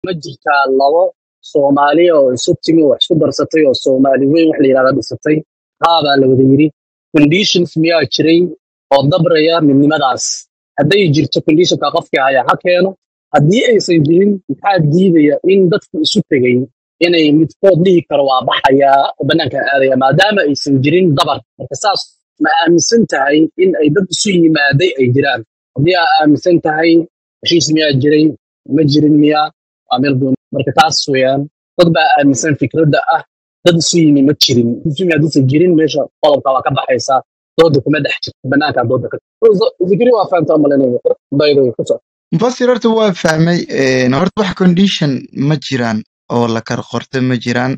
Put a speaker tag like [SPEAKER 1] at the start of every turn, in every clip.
[SPEAKER 1] ma jirtaa labo soomaali oo isu timi wax isku darsatay oo soomaali weyn wax la yidhahda dhisatay haabaa la wada yidhi conditions miyaa jiray oo dabraya midnimadaas hadday jirto conditionka qofkii haya ha keeno haddii aysan jirin maxaa diidaya in dadku isu tegay inay midkood dhihi karo waa baxayaa oo bannaanka aadaya maadaama aysan jirin dabar marka saas ma aaminsan tahay in ay dad isu yimaaday ay jiraan haddii aa aaminsan tahay heshiis miyaa jiray ma jirin miyaa waa meel gooni marka taas weeyaan dad baa aaminsan fikradda ah dad isu yimi ma jirin isu yimi haddiisan jirin meesha qodobka waa ka baxaysaa dooda kuma dhex jirto bannaanka dooda ka fikri waa fahamta malanaya baydo ku soco
[SPEAKER 2] mufasir horta waa fahmay een, horta wax condition ma jiraan oo la kala qorta ma jiraan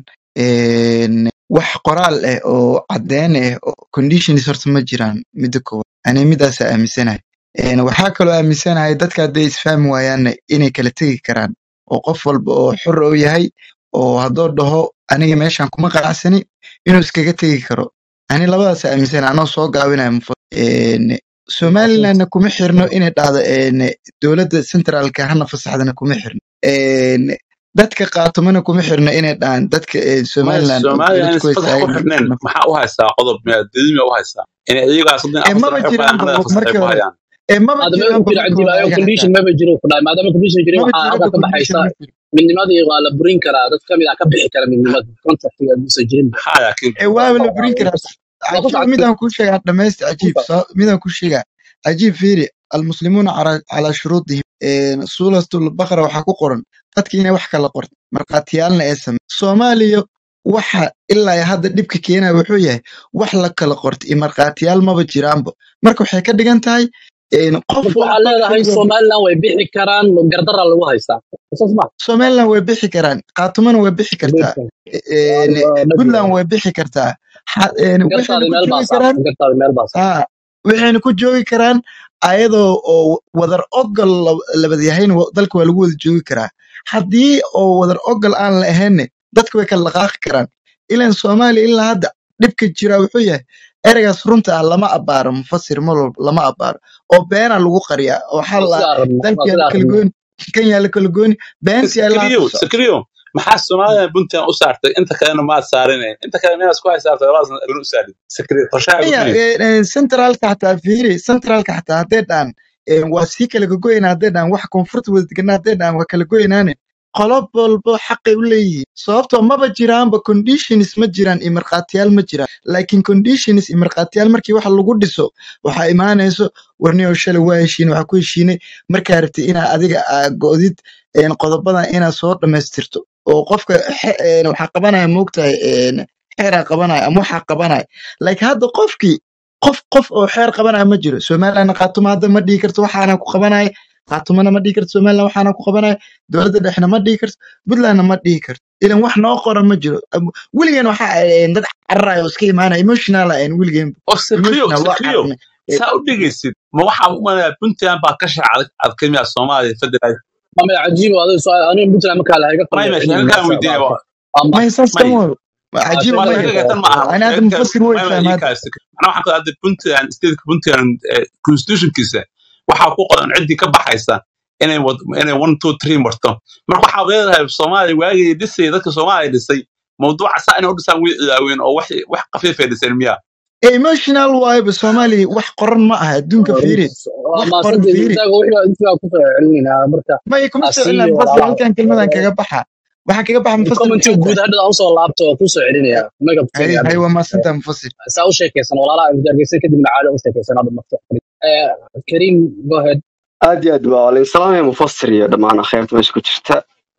[SPEAKER 2] een, wax qoraal ah oo caddeyn ah oo conditions horta ma jiraan midda koowaad ani midaasa aaminsanahay Een, waxaa kaloo aaminsanahay dadka hadday isfahmi waayaanna inay kala tegi karaan oo qof walba oo xor oo yahay oo hadduu dhaho aniga meeshan kuma qanacsani inuu iskaga tegi karo ani labadaas aaminsanahay anoo soo gaabinaya mufasir Een, somalilandna kuma xirno inay dhahdo een, dowladda centraalka hana fasaxdana kuma xirno Een, dadka qaatomana kuma xirno inay dhahaan dadka ee,
[SPEAKER 3] maya
[SPEAKER 2] somaliland oo
[SPEAKER 3] soomaaliya
[SPEAKER 2] dowlad
[SPEAKER 3] aan
[SPEAKER 2] ku
[SPEAKER 3] isfasax ku
[SPEAKER 2] haysta
[SPEAKER 3] xirnayn maxaa u haysaa qodob miyaadadimi u haysaa in iyagaas hadii
[SPEAKER 2] ee
[SPEAKER 3] aan
[SPEAKER 2] maba
[SPEAKER 3] fasax
[SPEAKER 2] jiraan
[SPEAKER 3] xirnayn
[SPEAKER 2] ba
[SPEAKER 3] fasax
[SPEAKER 2] markii
[SPEAKER 3] ku
[SPEAKER 2] hore
[SPEAKER 3] hayaan
[SPEAKER 2] ee maba
[SPEAKER 1] maadaama
[SPEAKER 2] jiraan
[SPEAKER 1] uu
[SPEAKER 2] ba
[SPEAKER 1] jira
[SPEAKER 2] markii hore
[SPEAKER 1] cajiib ayo
[SPEAKER 2] ayaga
[SPEAKER 1] condition
[SPEAKER 2] xataa
[SPEAKER 1] maba jiro ku dhahay maadaama condition jirin
[SPEAKER 2] maba
[SPEAKER 1] waxaa
[SPEAKER 2] jiro
[SPEAKER 1] halkaa
[SPEAKER 2] ba
[SPEAKER 1] ka
[SPEAKER 2] condition
[SPEAKER 1] baxaysa
[SPEAKER 2] ma jiro
[SPEAKER 1] midnimadii waa la burin karaa dad kamid ah ka bixi kara midnimada contractiga hadduusan jirin
[SPEAKER 3] maxaa laakiin
[SPEAKER 2] ee waaba la burin karaa
[SPEAKER 1] waa ku
[SPEAKER 2] cajiib
[SPEAKER 1] socod
[SPEAKER 2] midaan kuu sheegaa dhamaysta cajiib soo- midaan kuu sheegaa cajiib fiiri almuslimuuna calaa calaa shuruudihim Een, suuratul baqara waxaa ku qoran dadki inay wax kala qorto markhaatiyaalna ee same soomaaliya waxa ilaa iyo hadda dhibka keenaya wuxuu yahay wax la kala qorto iyo markhaatiyaal maba jiraanba marka waxay ka dhigan tahay een, qof
[SPEAKER 1] marka waxaa
[SPEAKER 2] walba
[SPEAKER 1] leedahay
[SPEAKER 2] xilliga
[SPEAKER 1] somaliland way bixi karaan gardara lagu haystaa saas ma
[SPEAKER 2] somaliland way bixi karaan qaatumana way bixi kartaa een, puntland way bixi kartaa Ha- een, waxayna
[SPEAKER 1] gartaadi
[SPEAKER 2] ku
[SPEAKER 1] meel baa
[SPEAKER 2] joogi
[SPEAKER 1] saarta
[SPEAKER 2] karaan
[SPEAKER 1] gartaadi meel baa saarta
[SPEAKER 2] haa waxayna ku joogi karaan ayadoo oo wadar ogol la- labadayahayna wa- dalka waa lagu wada joogi karaa haddii oo wadar ogol aan la ahaynne dadka way kala dhaqaaqi karaan ilan soomaaliya ilaa hadda dhibka jira wuxuu yahay ereygaas runta ah lama abaaro mufasir mar walba lama abaaro oo beena lagu qariyaa oo waxaa
[SPEAKER 1] waa
[SPEAKER 2] la
[SPEAKER 1] sidaa rabna
[SPEAKER 2] dalka
[SPEAKER 1] waa
[SPEAKER 2] yaa la
[SPEAKER 1] sidaa
[SPEAKER 2] kala
[SPEAKER 1] rabna
[SPEAKER 2] gooni kan yaa la kala gooni beentii ilaa hadda
[SPEAKER 3] sakriyo
[SPEAKER 2] socota
[SPEAKER 3] sakriyo maxaa soomaaliya puntland u saartay inta kalena maad saarinayn inta kale miyaad isku haysaartay labadaasna abin u saarid sakriyo qorshaha
[SPEAKER 2] Kenya
[SPEAKER 3] gudbinaysa
[SPEAKER 2] centraalka xataa fiiri centraalka xataa hadday dhahan een, waa sii kala gogoynaa hadday dhahan wax koonfurta wada deganaa hadday dhahan waa kala goynaane qolob walbo xaqay u leeyihiin sababtoo maba jiraanba conditions ma jiraan iyo markhaatiyaal ma jiraan laakiin conditions iyo markhaatiyaal markii wax lagu dhiso waxaa imaanayso warniyow shalay waa heshiin waxaa ku heshiinay markaa rabtay inaa adiga aa go'did een, qodobadan inaad soo dhammaystirto oo qofka xe- een, waxaa qabanaya moogtahay een, xeeraa qabanaya ama waxaa qabanaya laakiin hadda qofkii qof qof oo xeer qabanaya ma jiro somalilandna qaatuma hadda ma dhihi karto waxaana ku qabanaya qaatumana ma dhihi karto somaliland waxaana ku qabanaya dowladda dhexna ma dhihi karto puntlandna ma dhihi karto ilan wax noo qoran ma jiro Am- weligeen waxa ahayn dad cararaya oo iska imaanaya emotional ahayn weligeen
[SPEAKER 3] oo sakriyo
[SPEAKER 2] emotional waa
[SPEAKER 3] sakriyo
[SPEAKER 2] cararnay Eh,
[SPEAKER 3] saa u dhegaysid ma waxaa u malaya puntland baa ka shacad adkamiya soomaaliya federal
[SPEAKER 1] ama cajiib adiga soo aniga puntland markaa lahaga
[SPEAKER 3] may
[SPEAKER 1] qalday
[SPEAKER 3] meesha
[SPEAKER 1] cilmi
[SPEAKER 3] halkaan
[SPEAKER 1] meesha
[SPEAKER 3] weydiinaya
[SPEAKER 1] baa
[SPEAKER 3] waa
[SPEAKER 1] ama
[SPEAKER 2] may saas
[SPEAKER 3] may
[SPEAKER 2] kama wado
[SPEAKER 1] ah,
[SPEAKER 2] cajiib
[SPEAKER 3] may
[SPEAKER 2] ma
[SPEAKER 1] Soomaaliya
[SPEAKER 2] yahay
[SPEAKER 3] sheega tan ma aha
[SPEAKER 2] ani hadda
[SPEAKER 3] sheegta
[SPEAKER 2] mufasir way
[SPEAKER 3] may may
[SPEAKER 2] fahma
[SPEAKER 3] ii
[SPEAKER 2] hadda
[SPEAKER 3] kaas macnaha waxaan ku hadda puntland stateka puntland eh, constitutionkiisa waxaa ku qoran ciddii ka baxaysa inay wad inay one two three marto marka waxaa leedahay soomaaliya waagii dhisay dadka soomaaliya dhisay mawduuca saa inay u dhisaan way ilaaween oo wax wax qafiifay dhiseen miya
[SPEAKER 2] emotional waayba soomaaliya wax qoran ma aha adduunka fiiri wax
[SPEAKER 1] ama
[SPEAKER 2] qoran
[SPEAKER 1] saddex
[SPEAKER 2] fiiri
[SPEAKER 1] intaaga wixii intaa ku soo celinayna marka
[SPEAKER 2] maya kuma soo
[SPEAKER 1] asiyo
[SPEAKER 2] celinaa mufasir
[SPEAKER 1] walaalaha
[SPEAKER 2] halkan kelmadan kaga baxa waxaa kaga baxa mufasir
[SPEAKER 1] commenti
[SPEAKER 2] maxay
[SPEAKER 1] guud
[SPEAKER 2] tahay
[SPEAKER 1] hadda aan usoo laabto oo ku soo celinaya magab
[SPEAKER 2] hay
[SPEAKER 1] kenya
[SPEAKER 2] hay waa maasantaa mufasir
[SPEAKER 1] saa u sheekaysan walaalaha injargeysan kadibna caadi u sheekaysan hadda marka Eh, karim go ahead
[SPEAKER 4] aad iyo aad baa walain salaamaya mufasir iyo dhammaan akheerta meesha ku jirta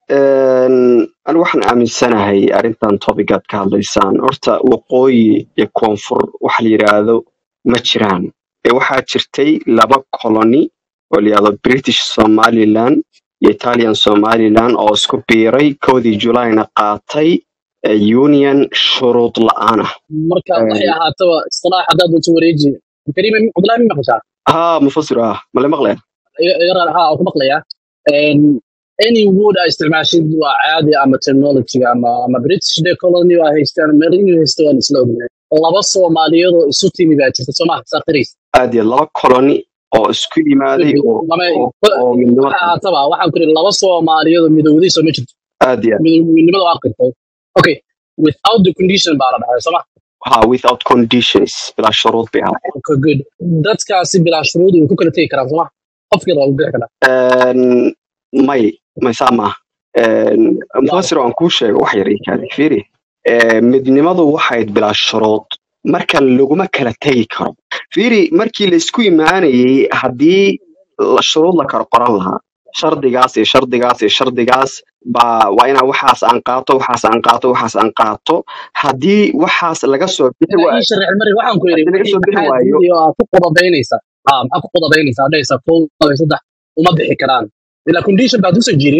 [SPEAKER 4] Een, anigu waxaan aaminsanahay arrintan topigaad ka hadlaysaan horta waqooyi iyo koonfur waxa la yidhaahdo ma jiraan ee waxaa jirtay laba colony oo la yidhahdo british somaliland iyo italian somaliland oo isku biiray kowdii julayna qaatay eh, union shuruud la'aan ah
[SPEAKER 1] marka waxay
[SPEAKER 4] Een,
[SPEAKER 1] ahaataba istilaax haddaad doonto wareeji karim cabdullahi mi maqashaa
[SPEAKER 4] haa mufasir ah male maqlaya
[SPEAKER 1] yaran ha oo ku maqlaya Een, any wood ay isticmaashid waa caadi ama technologyga ama ama british day colony waa haystaan meel inuu haysto waan isla ognahay laba soomaaliyeed oo isu timi baa jirta soo maha saa qirays
[SPEAKER 4] aad iyo laba colony oo isku yimaaday oo
[SPEAKER 1] lama
[SPEAKER 4] oo oo midnimo
[SPEAKER 1] waxa
[SPEAKER 4] keentay
[SPEAKER 1] aataba waxaan ku ihi laba soomaaliyeed oo midowday soo ma jirto
[SPEAKER 4] aad iyo aad
[SPEAKER 1] Midow- midnimada waa qirtay okay without the condition baa la dhahay sooma
[SPEAKER 4] ha without conditions bilaa shuruud bay ahayd
[SPEAKER 1] okay good dadkaasi bilaa shuruud way ku kala tegi karaan sooma qofkii waa bixi karaa
[SPEAKER 4] Een, may may saa maaha Een,
[SPEAKER 1] waaw
[SPEAKER 4] mufasir aan kuu sheego wax yar ii kaadi fiiri Ee, midnimadu waxayd bilaa shuruud marka laguma kala tegi karo fiiri markii la isku imaanayay haddii la- shuruud la kala qoran lahaa shardigaas iyo shardigaas iyo shardigaas baa waa inaa waxaas aan qaato waxaas aan qaato waxaas aan qaato haddii waxaas laga soo bixi
[SPEAKER 1] ina
[SPEAKER 4] waayo
[SPEAKER 1] ii sharax mari waxaan ku yidhi
[SPEAKER 4] haddii laga
[SPEAKER 1] wixii
[SPEAKER 4] soo bixi
[SPEAKER 1] maxaa
[SPEAKER 4] waayo
[SPEAKER 1] diiday oo aad ku qodobaynaysa ah maxaa ku qodobaynaysaa dhaysa kow laba iyo saddex uma bixi karaan ilaa condition baad usoo jirin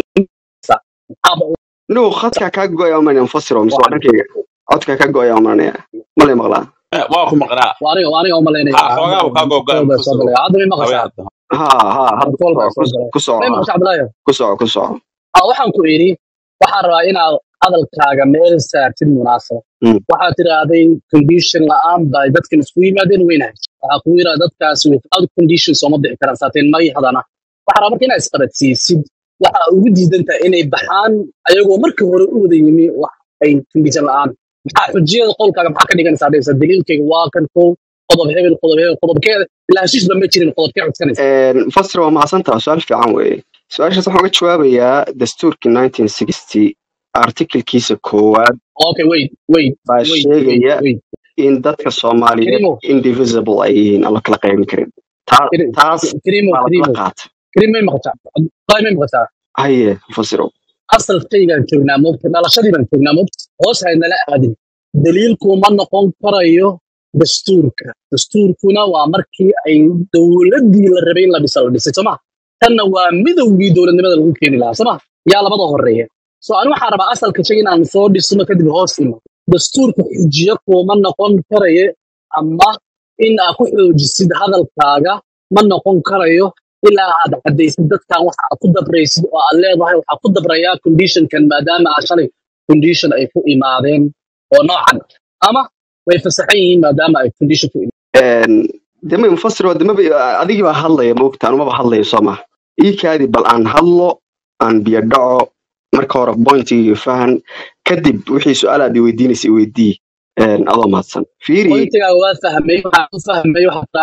[SPEAKER 4] inuu khadka kaa go'aya umanaya mufasiro mise waa dhankayga codka kaa go'aya umanaya malay maqlaa
[SPEAKER 3] Eh, waa ku maqnaa
[SPEAKER 1] waa aniga waa aniga umalaynaya
[SPEAKER 3] ha xoogaa uu kaa gogoa
[SPEAKER 1] kool baa soo
[SPEAKER 3] mufasiro
[SPEAKER 1] galaya hadda may
[SPEAKER 3] hawee
[SPEAKER 1] maqashaa
[SPEAKER 3] hadda
[SPEAKER 4] ha ha hadda
[SPEAKER 1] kool baa
[SPEAKER 4] ku
[SPEAKER 1] soo galaya
[SPEAKER 4] ku soco
[SPEAKER 1] may
[SPEAKER 4] ha
[SPEAKER 1] maqashaa cabdilaahi
[SPEAKER 4] ku soco ku soco
[SPEAKER 1] ah waxaan ku idhi waxaan rabaa inaad hadalkaaga meel saartid munaasaba
[SPEAKER 4] Mm.
[SPEAKER 1] waxaad tidhaahday condition la'aan bay dadkan isku yimaadeen weynahay waxaa kugu yidhaha dadkaasi without condition sooma bixi karaan saateen may hadana waxaa rabaa marka inaad isqabadsiisid waxa ugu diidan tahay inay baxaan ayagoo marka hore u wada yimi wax ay condition la'aan maxaa xujiyada qowlkaaga maxaa ka dhiganaysaa dhaysa daliilkayga waa kan kow qodob hebel qodob hebel qodobkeeda ilaa heshiisba ma jirin qodobkee codsanaysa
[SPEAKER 4] Een, mufasir waa mahadsantaha su-aal fiican weeye su-aashaas waxaan uga jawaabayaa dastuurkii 1960 artikelkiisa koowaad
[SPEAKER 1] okay wait wait
[SPEAKER 4] baa
[SPEAKER 1] wait wait
[SPEAKER 4] sheegaya
[SPEAKER 1] wait
[SPEAKER 4] in dadka soomaaliyeed
[SPEAKER 1] Kirimo,
[SPEAKER 4] indivisible ay yihiin aan la kala qaybin karin Ta-
[SPEAKER 1] Kiri-
[SPEAKER 4] taas
[SPEAKER 1] Kirimo,
[SPEAKER 4] baa
[SPEAKER 1] Kirimo,
[SPEAKER 4] lakala qaatay
[SPEAKER 1] Kirimo may maqashaa? Abdullahi may maqashaa?
[SPEAKER 4] haye mufasiro
[SPEAKER 1] Asalkaygaan joognaa moogta, dhalashadii baan joognaa moogta, hoos haynala aadin. Daliilku ma noqon karayo dastuurka. Dastuurkuna waa markii ay dowladdii la rabay in la dhisa la dhisay, soo ma? Tanna waa midowgii dowladnimada lagu keeni lahaa, soo ma? Yaa labada horeeya. So ani waxaan rabaa asalka shay inaan soo dhisno kadib hoos imo. Dastuurka xujiyo kuma noqon karayo ama in aad ku xoojisid hadalkaaga ma noqon karayo ilaa aad caddaysid dadkan waxa aad ku dabraysid oo aad leedahay waxaa ku dabrayaa conditionkan maadaama aad shalay condition ay ku imaadeen oo noocan ama way fasaxan yihiin maadaama ay condition ku
[SPEAKER 4] Een, dema mufasiro demaba adigii baa hadlaya moogta anumaba hadlayo soo maha ii kaadi bal aan hadlo aan biyo dhaco marka hore pointiga fahan kadib wixii su-aalaad i weydiinaysa i weydii Een, adoo mahadsan fiiri
[SPEAKER 1] pointigaaga waa fahmay waxaan u fahmay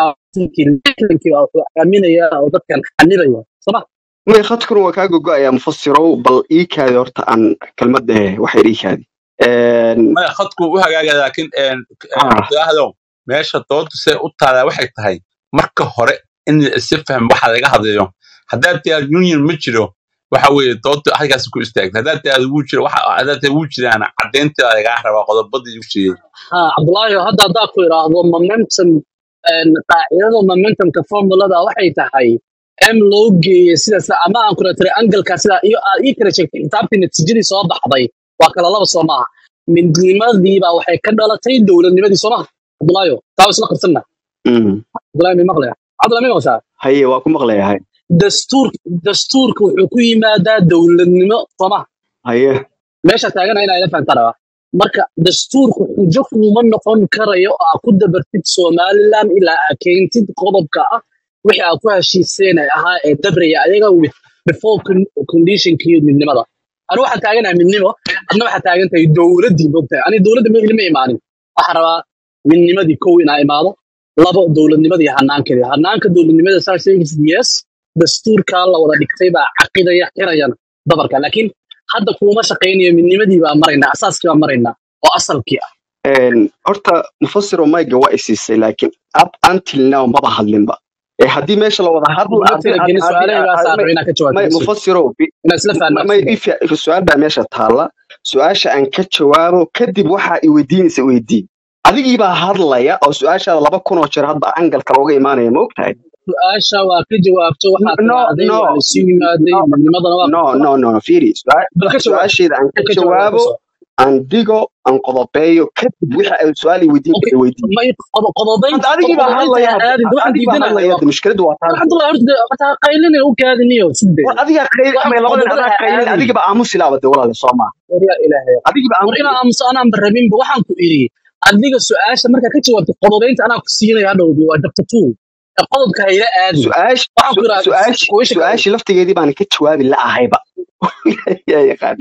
[SPEAKER 1] waxaakii waa wuxuu aaminaya oo dadkan xanibaya soma
[SPEAKER 4] may khadkuna waa kaa gogo'ayaa mufasirow bal ii kaadi horta aan kelmadda eh wax yar ii kaadi Een,
[SPEAKER 3] maya khadku u hagaaga laakiin een, een,
[SPEAKER 4] ah,
[SPEAKER 3] abdiahdow meesha doodu see u taalaa waxay tahay marka hore in la isi fahmo waxa laga hadlayo haddaad tiaad union ma jiro waxa weeye doodu halkaas ku istaagta haddaad tiaad wuu jiro waxa haddaad tiaad wuu jiraan caddeynta lagaa rabaa qodobadii u sheegay
[SPEAKER 1] ha cabdullaahi hadda haddaa ku idhaahdo momentum een, qaacidada momentumka formulada waxay tahay m loo geeyey sidaas ama aan kula tiray angalka sida iyo aad ii kala sheegtay xisaabtii natiijadii soo baxday waa kala laba soo maaha midnimadiibaa waxay ka dhalatay dowladnimadii soo maaha cabdullaahi taa waa isla qarsanna
[SPEAKER 4] mm,
[SPEAKER 1] cabdullaahi may maqlaya cabdullaahi may maqashaa
[SPEAKER 4] haye waa ku maqlayahay
[SPEAKER 1] dastuur dastuurka wuxuu ku yimaadaa dowladnimo soo maaha
[SPEAKER 4] haye
[SPEAKER 1] meesha taagana inaa ila fahantaa rabaa marka dastuurku xujo kuma noqon karayo oo aad ku dabartid somaliland ilaa aad keentid qodobka ah wixii aad ku heshiiseen ay ahaa ee dabraya ayaga with before con- conditionkii midnimada ani waxaan taaganahay midnimo adna waxaa taagan tahay dowladdii moogtahay ani dowladda ma ilma imaanin waxaan rabaa midnimadii kow inaa imaado labo dowladnimadii hanaankeedii hanaanka dowladnimada saa sheegaysid yes dastuurkaa la wada dhigtay baa caqidaya xirayana dabarka laakiin hadda kuuma shaqaynayo midnimadii baa maraynaa asaaskii baa maraynaa oo asalkii ah
[SPEAKER 4] Een, horta mufasiro mayga waa isiisay laakiin up until now maba hadlinba ee haddii meesha la wada hadl
[SPEAKER 1] kuma
[SPEAKER 4] haddii
[SPEAKER 1] talagelin
[SPEAKER 4] haddii
[SPEAKER 1] su-aalahaygaas aan
[SPEAKER 4] may
[SPEAKER 1] rabo inaa ka jawaabto
[SPEAKER 4] may
[SPEAKER 1] bas wey
[SPEAKER 4] mufasiro bi-
[SPEAKER 1] inaa isla fahnaa
[SPEAKER 4] may
[SPEAKER 1] bas wey
[SPEAKER 4] ifi su-aal baa meesha taalla su-aasha aan ka jawaabo kadib waxa i weydiinaysa weydii adigii baa hadlaya oo su-aashaada laba kun oo jeer hadda angalka looga imaanaya ma ogtahay
[SPEAKER 1] su-aasha waa ka jawaabto waxaa
[SPEAKER 4] no
[SPEAKER 1] tidhaahday
[SPEAKER 4] no
[SPEAKER 1] waa isu yimaaday
[SPEAKER 4] no
[SPEAKER 1] midnimadana waa
[SPEAKER 4] no
[SPEAKER 1] qabsana
[SPEAKER 4] no no no fiiri su-aa-
[SPEAKER 1] bal ka jawaab
[SPEAKER 4] su-aasheeda aan ka
[SPEAKER 1] ka jawaab
[SPEAKER 4] jawaabo
[SPEAKER 1] kasoo
[SPEAKER 4] aan digo aan qodobeeyo kadib wixii ay su-aal i weydiin
[SPEAKER 1] okay
[SPEAKER 4] karta weydii
[SPEAKER 1] may qodo- qodobaynta
[SPEAKER 4] hadda adigii baa
[SPEAKER 1] qodobaynta
[SPEAKER 4] hadlaya
[SPEAKER 1] ha
[SPEAKER 4] hadda
[SPEAKER 1] aadin de waxaan
[SPEAKER 4] adigii baa
[SPEAKER 1] diidanahay
[SPEAKER 4] hadlaya
[SPEAKER 1] waa
[SPEAKER 4] hadda mushkiladu waa taas
[SPEAKER 1] alxamdulilah horta horta ha qaylina u kaadiniyo sugde
[SPEAKER 4] war adiga qayl
[SPEAKER 1] waxaan
[SPEAKER 4] may labadan
[SPEAKER 1] qodobada
[SPEAKER 4] adaa
[SPEAKER 1] ha
[SPEAKER 4] qaylin
[SPEAKER 1] aadin
[SPEAKER 4] adigiba aamusi laaba de walaale soo maaha
[SPEAKER 1] war yaa ilaahay
[SPEAKER 4] adigiba
[SPEAKER 1] war
[SPEAKER 4] aamusi
[SPEAKER 1] inaa aamuso anaan barabinba waxaan ku idhi adiga su-aasha markaa ka jawaabtay qodobaynta anaa ku siinaya hadhowdi waa chapter two ee qodobka hayla aadin
[SPEAKER 4] su-aash
[SPEAKER 1] waxaan ku
[SPEAKER 4] su-
[SPEAKER 1] idhaha
[SPEAKER 4] su-aash
[SPEAKER 1] kuwisha kale
[SPEAKER 4] su-aashii laftigeedii baan ka jawaabi la-ahayba yaa yaqaan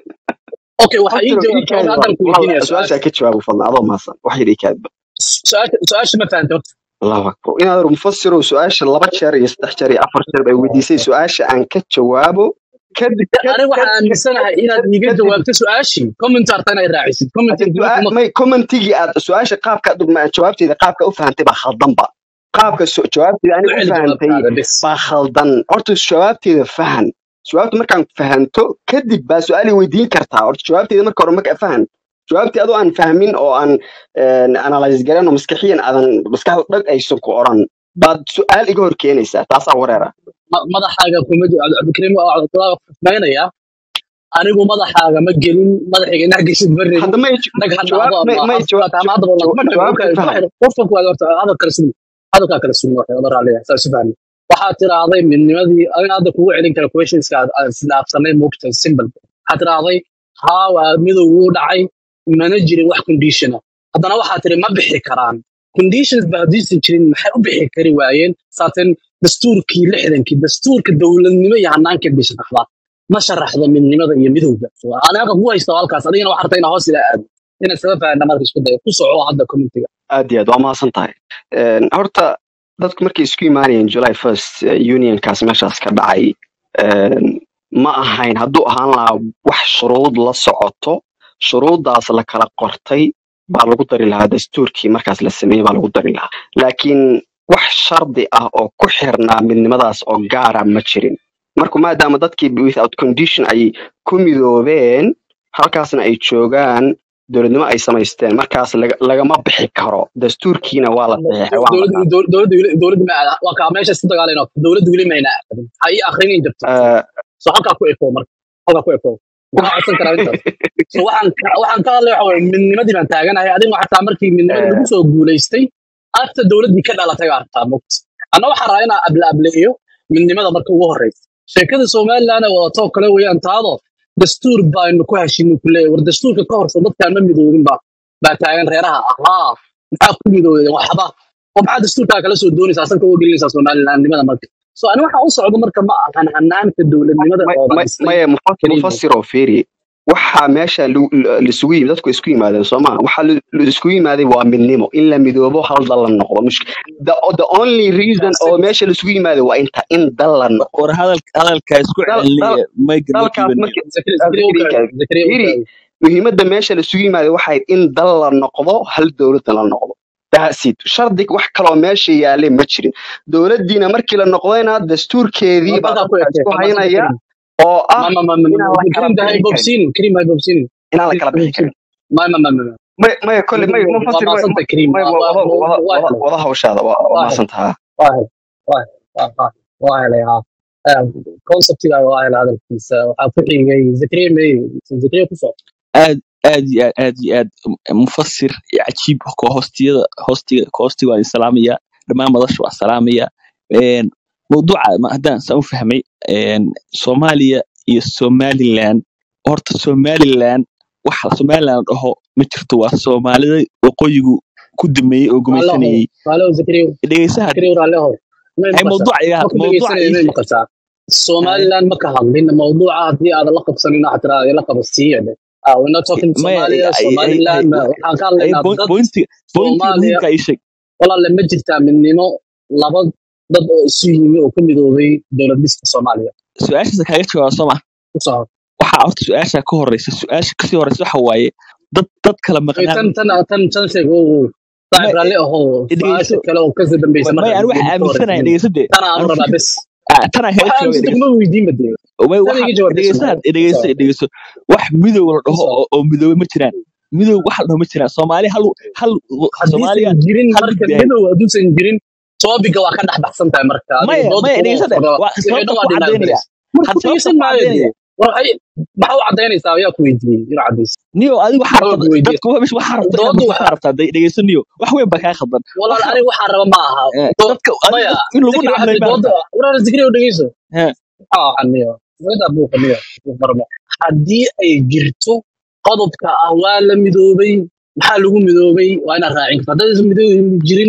[SPEAKER 1] okay waxaa ii
[SPEAKER 4] Mufasiro, ii
[SPEAKER 1] jawaabta
[SPEAKER 4] kaadi
[SPEAKER 1] haddaan ku
[SPEAKER 4] bal.
[SPEAKER 1] weydiinaya
[SPEAKER 4] su-aashaa
[SPEAKER 1] su-aasha
[SPEAKER 4] ka jawaabu fadlan adoo maasan wax yar ii kaadba
[SPEAKER 1] su-aasha su-aasha ma fahanta horta
[SPEAKER 4] allahu akbar inaad mufasiro su-aasha laba jeer iyo saddex jeer iyo afar jeer bay weydiisay su-aasha aan ka jawaabo kadib kad-
[SPEAKER 1] aniga waxaan
[SPEAKER 4] kad-
[SPEAKER 1] aaminsanahay
[SPEAKER 4] kad-
[SPEAKER 1] inaad
[SPEAKER 4] kad-
[SPEAKER 1] iiga
[SPEAKER 4] kadib
[SPEAKER 1] jawaabto su-aashii commentarta inay raacisid
[SPEAKER 4] Hadda
[SPEAKER 1] commenting
[SPEAKER 4] su'aa-
[SPEAKER 1] kuma
[SPEAKER 4] may commentigii aad su-aasha qaabka aad ma- jawaabteeda qaabka u fahantay baa khaldanba qaabka su- jawaabteeda
[SPEAKER 1] ku
[SPEAKER 4] aniga u
[SPEAKER 1] celi
[SPEAKER 4] fahantay
[SPEAKER 1] jawaabtaada bis
[SPEAKER 4] baa khaldan horta jawaabteeda fahan jawaabta markaan fahanto kadib baa su-aali weydiin kartaa horta jawaabteeda marka hore marka fahan jawaabtii adoo aan fahmin oo aan analyse garan oo maskaxiyan aadan maskaxda dhag aysan ku oran baad su-aal iga hor keenaysaa taasaa wareera
[SPEAKER 1] Ma- madaxaaga kuma jiro cabdikariim waa fahmaynaya anigu madaxaaga ma gelin madaxayga inaa geshid ma rabin
[SPEAKER 4] hadda may
[SPEAKER 1] nag ha
[SPEAKER 4] jawaab
[SPEAKER 1] dhacdo
[SPEAKER 4] may
[SPEAKER 1] ama
[SPEAKER 4] may
[SPEAKER 1] afkaata ama hadaba
[SPEAKER 4] jawaab
[SPEAKER 1] ma
[SPEAKER 4] jawaabta fahan
[SPEAKER 1] qofka kuwaad horta hadal kala sugin hadalkaa kala sugin waxay odan raaliya saa isu fahmi waxaad tiraahday midnimadii adina hadda kugu celin kara questionska aad aad isdhaafsanay moogtahay simple waxaad tiraahday haa waa midow wuu dhacay mana jirin wax conditiona haddana waxaad tiri ma bixi karaan conditions ba haddiisan jirin maxay u bixi kari waayeen saateen dastuurkii lixdankii dastuurka dowladnimo iyo hanaanka bay sharaxdaa ma sharaxdo midnimada iyo midowga So, anaga ku haysta halkaas adigana waxaa rabta inaa hoos ila aado inaad sabab fahanna marka isku dayo ku soco hadda commentiga
[SPEAKER 4] aad iyo aad waa mahadsan tahay Een, horta dadku markay isku imaanayeen july first unionkaas meeshaas ka dhacay een, ma ahayn hadduu ahaan lahaa wax shuruud la socoto shuruuddaas la kala qortay baa lagu dari lahaa dastuurkii markaas la sameeyey baa lagu dari lahaa laakiin wax shardi ah oo ku xirnaa midnimadaas oo gaara ma jirin marka maadaama dadkii without condition ay ku midoobeen halkaasna ay joogaan dowladnimo ay samaysteen markaas laga- lagama bixi karo dastuurkiina waa la saxiixay waan la
[SPEAKER 1] dowladda dowladda weli dowladda ma aada waa kaa meesha isku dagaalayno dowladda weli mayna aadin ha ii akrinin jirto
[SPEAKER 4] qaatay
[SPEAKER 1] so halkaa ku eko marka halkaa ku eko maxaa codsan karaa intaas so waxaan ka- waxaan ka hadlay waxa waye midnimadii baan taaganahay adiga xataa markii midnimadii lagu soo guulaystay afta dowladdii ka dhalatay baa rabtaa mogt anna waxaan rabaa inaan able ableeyo midnimada marka ugu horreysa sheekada somaliland ee wadatoo kale weeyaan taado dastuur baynu ku heshinay ku leeyahay war dastuurka ka horso dadkaan ma midoobin ba baa taagan reeraha ahaa maxaa ku midoobeen waxba oo maxaa dastuurkaa kala soo doonaysaa asanka uga gelinaysaa somalilandnimada marka so ani waxaa u socdo marka ma ahan hanaanka dowladnimada
[SPEAKER 4] may-
[SPEAKER 1] oo la
[SPEAKER 4] may-
[SPEAKER 1] dhistay
[SPEAKER 4] maya mufas-
[SPEAKER 1] keliya
[SPEAKER 4] mufasir oo fiiri waxaa meesha lu- lu- lisugu yimid dadku isku yimaadeen sooma waxaa lu- lu- isku yimaaday waa midnimo in la midoobo hal dal la noqdo Mush- the, the only reason oo meesha laisugu yimaaday waa inta in dal la noqdo
[SPEAKER 5] war hadal hadalkaa isku
[SPEAKER 4] dal dal
[SPEAKER 5] celiniya mayga ma
[SPEAKER 4] dalkaas
[SPEAKER 5] dhiibanayo
[SPEAKER 4] markii
[SPEAKER 1] zakariya
[SPEAKER 4] ah,
[SPEAKER 1] zakariya u
[SPEAKER 4] Zakariya
[SPEAKER 1] kaabi zakariya u
[SPEAKER 4] fiiri
[SPEAKER 1] kaabi
[SPEAKER 4] muhiimadda meesha laisugu yimaaday waxay in dal la noqdo hal dowladda la noqdo daasid shardig wax kaloo meesha yaalay ma jirin dowladdiina markii la noqdayna dastuurkeedii baa
[SPEAKER 1] halkaa ku
[SPEAKER 4] dadka
[SPEAKER 1] ekee
[SPEAKER 4] isku
[SPEAKER 1] xamaasada
[SPEAKER 4] haynaya
[SPEAKER 1] karim
[SPEAKER 4] oo ah
[SPEAKER 1] ma ma ma ma
[SPEAKER 4] inaan la kala
[SPEAKER 1] karim dahay
[SPEAKER 4] bixi karin
[SPEAKER 1] bobsinin karim hay bobsinin
[SPEAKER 4] inaan la kala bixi karin
[SPEAKER 1] ma ma ma ma ma
[SPEAKER 4] may maya kolle may
[SPEAKER 1] waa
[SPEAKER 4] mufasir may
[SPEAKER 1] maasanta karim
[SPEAKER 4] may
[SPEAKER 1] waa
[SPEAKER 4] wada
[SPEAKER 1] waa
[SPEAKER 4] wada
[SPEAKER 1] waa
[SPEAKER 4] wada
[SPEAKER 1] helay
[SPEAKER 4] wada hawshaada waa waa
[SPEAKER 1] waa helay
[SPEAKER 4] maasantaha
[SPEAKER 1] waa helay waa waa waa waa helay ha conceptiga waa helay hadalkiisa waxaa ku xigay zakariya may zakariya ku soo
[SPEAKER 5] aad aad iyo aad aad iyo aad mufasir iyo cajiib ko hoostiyada hoostiga hoostiga waan salaamaya dhammaan madasha waa salaamaya Een, mawduuca ma- haddaan saan u fahmay een, soomaaliya iyo somaliland horta somaliland waxa somaliland la dhaho ma jirto waa soomaalida waqooyigu ku dameeyey oo
[SPEAKER 1] raalleho
[SPEAKER 5] gumaysanayey
[SPEAKER 1] raalleho zakariya
[SPEAKER 5] dhegeysaha
[SPEAKER 1] zakariya raalleho may
[SPEAKER 5] hay
[SPEAKER 1] maqashaa
[SPEAKER 5] mawduuca iga
[SPEAKER 1] ma ku
[SPEAKER 5] mawduuca
[SPEAKER 1] dhegeysanaya
[SPEAKER 5] ii
[SPEAKER 1] may
[SPEAKER 5] sheeg
[SPEAKER 1] maqashaa
[SPEAKER 5] Hay.
[SPEAKER 1] somaliland ma ka hadlin mawduuca haddii aadan la qabsanin waxaa tiraa la qabasiiya dhe Ah, we're not talking
[SPEAKER 5] maya
[SPEAKER 1] Somalia,
[SPEAKER 5] ay- ay- ay-
[SPEAKER 1] Somaliland, ma- waxaan ka
[SPEAKER 5] ay
[SPEAKER 1] hadlaynaa
[SPEAKER 5] point-
[SPEAKER 1] dad
[SPEAKER 5] pointiga pointiga
[SPEAKER 1] Soomaaliya
[SPEAKER 5] muhiimka ii sheeg
[SPEAKER 1] walaale ma jirtaa midnimo laba dad oo isu yimi oo ku midoobay dowlad dhiska Soomaaliya
[SPEAKER 5] su-aashaas kaaga jawaaba soo ma
[SPEAKER 1] ku soo
[SPEAKER 5] waxaa horta su-aasha ka horeysa su-aasha kasii horeysa waxa waaye dad dad kala
[SPEAKER 1] Ay,
[SPEAKER 5] maqnaan
[SPEAKER 1] tan tan tan tan sheeg oo
[SPEAKER 5] ma
[SPEAKER 1] saaxiib raalli ahoo
[SPEAKER 5] dhegeyso
[SPEAKER 1] su-aasha kale oo kasii dambeysa
[SPEAKER 5] may
[SPEAKER 1] marka
[SPEAKER 5] aan waxa
[SPEAKER 1] geedi ka
[SPEAKER 5] aaminsanaya
[SPEAKER 1] horeysa
[SPEAKER 5] dhegeyso dee
[SPEAKER 1] tan aan
[SPEAKER 5] aan
[SPEAKER 1] rabaa
[SPEAKER 5] fikir
[SPEAKER 1] bes
[SPEAKER 5] ah, tanaa kaaga
[SPEAKER 1] waxa
[SPEAKER 5] jawaabaya
[SPEAKER 1] aaminsan
[SPEAKER 5] dhegeyso
[SPEAKER 1] kuma weydiin bade
[SPEAKER 5] may
[SPEAKER 1] tan
[SPEAKER 5] waxa
[SPEAKER 1] iga jawaab bes
[SPEAKER 5] dhegeysaha
[SPEAKER 1] ku
[SPEAKER 5] dhegeyso
[SPEAKER 1] soo
[SPEAKER 5] dhegeyso wax midow la
[SPEAKER 1] ku
[SPEAKER 5] dhaho
[SPEAKER 1] soo
[SPEAKER 5] oo oo midoobay ma jiraan midow wax la dhaho ma jiraan soomaali hal hal soomaaliya
[SPEAKER 1] haddiisan jirin
[SPEAKER 5] hal
[SPEAKER 1] marka
[SPEAKER 5] mid yahay
[SPEAKER 1] midow hadduusan jirin toobiga waa ka dhex baxsan tahay marka adiga
[SPEAKER 5] maya
[SPEAKER 1] dooda
[SPEAKER 5] maya
[SPEAKER 1] kuma
[SPEAKER 5] dhegeyso de
[SPEAKER 1] furna
[SPEAKER 5] waa
[SPEAKER 1] wixii
[SPEAKER 5] sababta
[SPEAKER 1] dhan
[SPEAKER 5] ku
[SPEAKER 1] waa dhimaad
[SPEAKER 5] cadaynaya
[SPEAKER 1] marka
[SPEAKER 5] had
[SPEAKER 1] ku
[SPEAKER 5] sababta
[SPEAKER 1] dhegeysan
[SPEAKER 5] ku
[SPEAKER 1] maayo
[SPEAKER 5] cadaynaya
[SPEAKER 1] dee war waxay maxaa u cadaynaysaa ayaa ku weydiiyey inuu cadayso
[SPEAKER 5] niyo adiga waxaa
[SPEAKER 1] maxaa
[SPEAKER 5] rabta
[SPEAKER 1] ku weydiiyey
[SPEAKER 5] dadka waxa waxaa rabta inaad
[SPEAKER 1] doodu
[SPEAKER 5] mafahmaa
[SPEAKER 1] waxa
[SPEAKER 5] rabtaa de- dhegeyso niyo wax weyn baa kaa khaldan
[SPEAKER 1] walaal
[SPEAKER 5] waxa
[SPEAKER 1] aniga waxaa raba ma aha
[SPEAKER 5] eh,
[SPEAKER 1] Do-
[SPEAKER 5] dadka adiga
[SPEAKER 1] maya
[SPEAKER 5] dadka in lagu
[SPEAKER 1] zikri waxa
[SPEAKER 5] nacamlay baa
[SPEAKER 1] dooda
[SPEAKER 5] rabtaa
[SPEAKER 1] walaal zikri oo dhegeyso
[SPEAKER 5] Eh,
[SPEAKER 1] maxaa waxan niyo wada buuqa niyo marmo haddii ay jirto qodobka ah waa la midoobay maxaa lagu midoobay waa inaad raacin karta haddaysan midoobay jirinna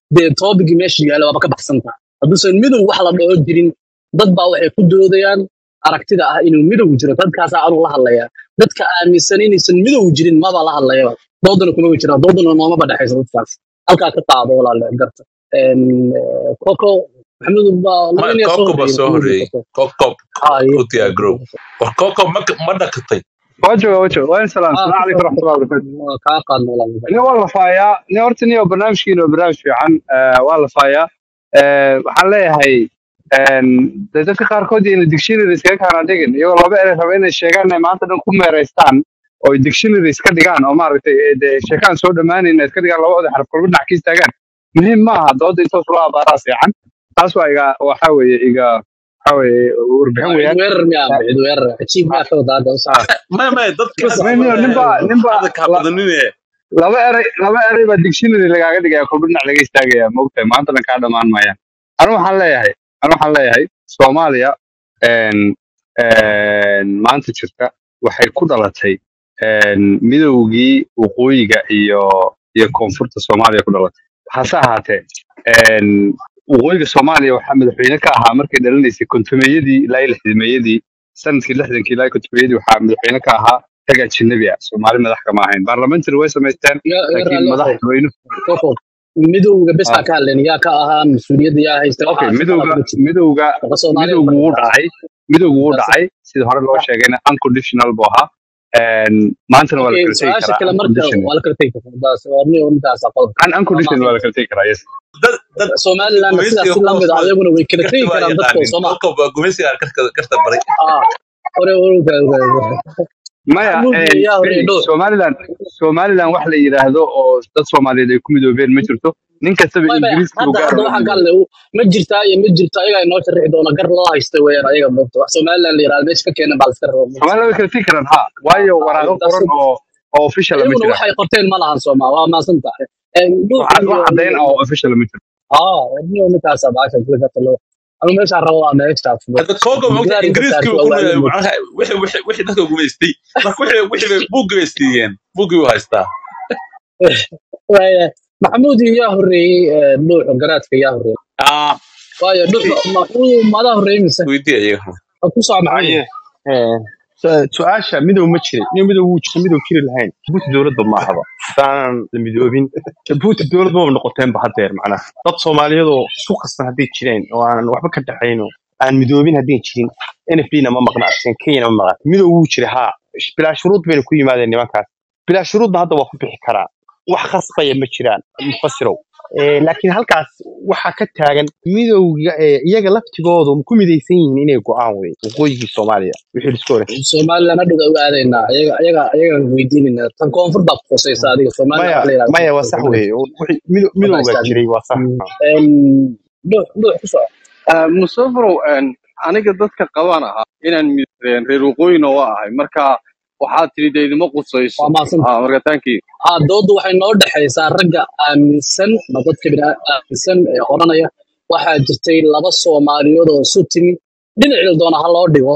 [SPEAKER 1] dee toobigii meesha yaalla waaba ka baxsantaa hadduusan midow wax la dhaho jirin dad baa waxay ku doodayaan aragtida ah inuu midow jiro dadkaasaa anuu la hadlayaa dadka aaminsan inaysan midow jirin maba la hadlayaba doodana kuma jira doodana noomaba dhexaysa dadkaas halkaa ka qaado walaale garta Een, eh, koko maxamed baa
[SPEAKER 3] ma
[SPEAKER 1] laba nin yaa soo
[SPEAKER 3] kokob baa
[SPEAKER 1] horreeyay
[SPEAKER 3] soo
[SPEAKER 1] maxamed iyo
[SPEAKER 3] horreeyey
[SPEAKER 1] koko
[SPEAKER 3] kokob
[SPEAKER 1] ah iyo
[SPEAKER 3] u diyaar garow war kokob ma ma dhakatay
[SPEAKER 6] wajo wajo waan salaam
[SPEAKER 1] ah
[SPEAKER 6] salaam calaykum
[SPEAKER 1] koko
[SPEAKER 6] waraxmatullahi wabarakaatu
[SPEAKER 1] waa kaa qaadna walaale
[SPEAKER 6] nin waa la faayaa nin horta nin oo barnaamijkiina oo barnaamij fiican eh, waa la faayaa Eh, waxaan leeyahay een, dee dadka qaarkood ina dictionary iskaga kaana dhigin iyagoo laba erey raba inay sheegaan inay maanta dhan ku meeraystaan oo ay dictionary iska dhigaan oo maaragtay eh, dee sheekaan soo dhammaanayn iska dhigaan labada xaraf kolba dhinac ka istaagaan muhiim maaha dooda intoos loo abaaraa seexan taas waa iga waxa weeye iga waxa weeye warbixin
[SPEAKER 1] waa cid
[SPEAKER 6] weeyaan
[SPEAKER 1] weerar miyaa
[SPEAKER 6] Eh,
[SPEAKER 1] cid weerar cajiib
[SPEAKER 6] ah,
[SPEAKER 1] miyaa ka wada hadda u
[SPEAKER 6] ah.
[SPEAKER 1] socda
[SPEAKER 3] maya maya dadka
[SPEAKER 1] bas
[SPEAKER 3] hadda
[SPEAKER 6] nin nin baa nin baa
[SPEAKER 3] hadda kaa
[SPEAKER 6] la-
[SPEAKER 3] badanine
[SPEAKER 6] laba eray laba eray baa dictionary lagaaga dhigaya kolba dhinac laga istaagaya maogtahay maanta dhan kaa dhammaan maayaan anu waxaan leeyahay anu waxaan leeyahay soomaaliya een, een, maanta jirta waxay ku dhalatay een, midowgii waqooyiga iyo iyo koonfurta soomaaliya ku dhalatay hase ahaatee een, waqooyiga soomaaliya waxaa madaxweyne ka ahaa markay dhalinaysay kontumeeyadii ilaa iyo lixdameeyadii sanadkii lixdankii ilaa iyo kontumeeyadii waxaa madaxweyne ka ahaa rag ajnabi ah soomaali madax kama ahayn baarlamentary way samaysteen
[SPEAKER 1] ya ya
[SPEAKER 6] laakiin
[SPEAKER 1] raalli ahow
[SPEAKER 6] madaxweyne
[SPEAKER 1] koko midowga bes
[SPEAKER 6] ah,
[SPEAKER 1] baa ka hadleen yaa ka ahaa mas-uuliyadda yaa haysta
[SPEAKER 6] okay
[SPEAKER 1] waxaa shaqada
[SPEAKER 6] midowga
[SPEAKER 1] kuma jirto
[SPEAKER 6] midowga
[SPEAKER 1] shaqa soomaaliya
[SPEAKER 6] midowgu
[SPEAKER 1] marka
[SPEAKER 6] wuu
[SPEAKER 1] taas
[SPEAKER 6] dhacay midowgu wuu
[SPEAKER 1] taas
[SPEAKER 6] dhacay sida hore loo sheegayna unconditional buu ahaa Een, maantana waa la
[SPEAKER 1] okay
[SPEAKER 6] kala tegi
[SPEAKER 1] su-aasha
[SPEAKER 6] karaa
[SPEAKER 1] kale marka
[SPEAKER 6] unconditional
[SPEAKER 1] waa la kala tegi karaa daas waa nin ninkaas qodobka
[SPEAKER 6] un
[SPEAKER 1] waa
[SPEAKER 6] unconditional waa la
[SPEAKER 1] maasanta
[SPEAKER 6] kala tegi karaa yes
[SPEAKER 3] dad dad
[SPEAKER 1] somalilandna sidaas
[SPEAKER 3] gumeysiga
[SPEAKER 1] si
[SPEAKER 3] ku
[SPEAKER 1] lamid a
[SPEAKER 3] hoosmay
[SPEAKER 1] ayaguna way kala
[SPEAKER 3] garta
[SPEAKER 1] tegi
[SPEAKER 3] waa
[SPEAKER 1] karaan dadkooda
[SPEAKER 3] yaqaanin
[SPEAKER 1] soo ma
[SPEAKER 3] kokob waa gumeysiga garta garta baray
[SPEAKER 1] ah hore hore
[SPEAKER 6] maya
[SPEAKER 1] maxamuud
[SPEAKER 6] een,
[SPEAKER 1] yaa horreeyay
[SPEAKER 6] firi
[SPEAKER 1] dhowr
[SPEAKER 6] somaliland somaliland wax la yidhaahdo oo dad soomaaliyeed ay ku midoobeen ma jirto nin kastaba
[SPEAKER 1] may may
[SPEAKER 6] ingiriiska uu
[SPEAKER 1] hadda
[SPEAKER 6] gaar
[SPEAKER 1] hadda
[SPEAKER 6] ula
[SPEAKER 1] waxaan ka
[SPEAKER 6] midoobo
[SPEAKER 1] hadlay ma jirtaa iyo ma jirto ayagaa inoo sharixi doona gar loo haysta weeyaan ayaga moogta wax somaliland la yirahdo meesha ka keenan baa la iska raba moogta
[SPEAKER 6] somaliland way kala tegi karaan ha waayo
[SPEAKER 1] Ah,
[SPEAKER 6] waraaqo
[SPEAKER 1] taas
[SPEAKER 6] qoran oo oo official ma
[SPEAKER 1] ayaguna
[SPEAKER 6] jiraan
[SPEAKER 1] waxay qorteen ma lahan sooma waa maasan tahay dhuux
[SPEAKER 6] wax
[SPEAKER 1] iyo
[SPEAKER 6] wax caddayn
[SPEAKER 1] iyo
[SPEAKER 6] ah oo official ma jiro
[SPEAKER 1] اه ابني ومتى 17 كل قتل انا مش عارف والله ما يشتغل في
[SPEAKER 3] hadda kokob mogta
[SPEAKER 1] الجدار انت
[SPEAKER 3] ingiriiskii
[SPEAKER 1] تعرف
[SPEAKER 3] uu ku
[SPEAKER 1] اوائل
[SPEAKER 3] noolyahay
[SPEAKER 1] الموت
[SPEAKER 3] macnaha wixii wixii wixii dadka gumaystay marka wixii wixii bay buu gumaystiiyeen buugii uu haystaa
[SPEAKER 1] محمود يا هري نوح قراتك يا هري
[SPEAKER 3] ah
[SPEAKER 1] وايا نوح محمود ما ذا هري مسا
[SPEAKER 3] weydii iyaga
[SPEAKER 1] اكو صعب محمود
[SPEAKER 7] haye ee, su- su-aasha midow ma jirin nin midow wuu jira midow jiri lahayn jabuuti dowladba ma ahaba hadaanan la midoobin jabuuti dowlad maba noqoteenba hadeer macnaha dad soomaaliyeedoo isku qasban hadday jireen oo aanan waxba ka dhaxayn oo aan midoobin haddayn jirin nfd na ma maqnacsin kenyana ma maqnacsin midow wuu jira haa bilaa shuruud bayna ku yimaadeen nimankaas bilaa shuruudna hadda waa ku bixi karaa wax khasbaya ma jiraan mufasirow Ee, laakiin halkaas waxaa ka taagan midowga ee, iyaga laftigoodu ma ku midaysan yihiin inay go'aan wey waqooyigii soomaaliya wixii lisku hore
[SPEAKER 1] سومالي انا دغ اوادينا ايغا ايغا ايغا ويديننا تن كونفور با قوسيسا اديga سومالي
[SPEAKER 7] maya
[SPEAKER 1] waxa la yiraahdo
[SPEAKER 7] maya waa sax weeye wixii mido-
[SPEAKER 1] wada
[SPEAKER 7] midowgaa
[SPEAKER 1] istaagna
[SPEAKER 7] jiray waa sax
[SPEAKER 1] en نوح نوح kusoo
[SPEAKER 8] musafarow aniga dadka qabaan ahaa inaan mid- reer waqooyina waa ahay marka waxaad tidhi de idima qusayso
[SPEAKER 1] waa maasan
[SPEAKER 8] Ah, marka taankii
[SPEAKER 1] aa doodu waxay noo dhexaysaa ragga aaminsan ma dadka bini aaminsan ee odhanaya waxaa jirtay laba soomaaliyood oo isu timi dhinacii doona ha loo dhigo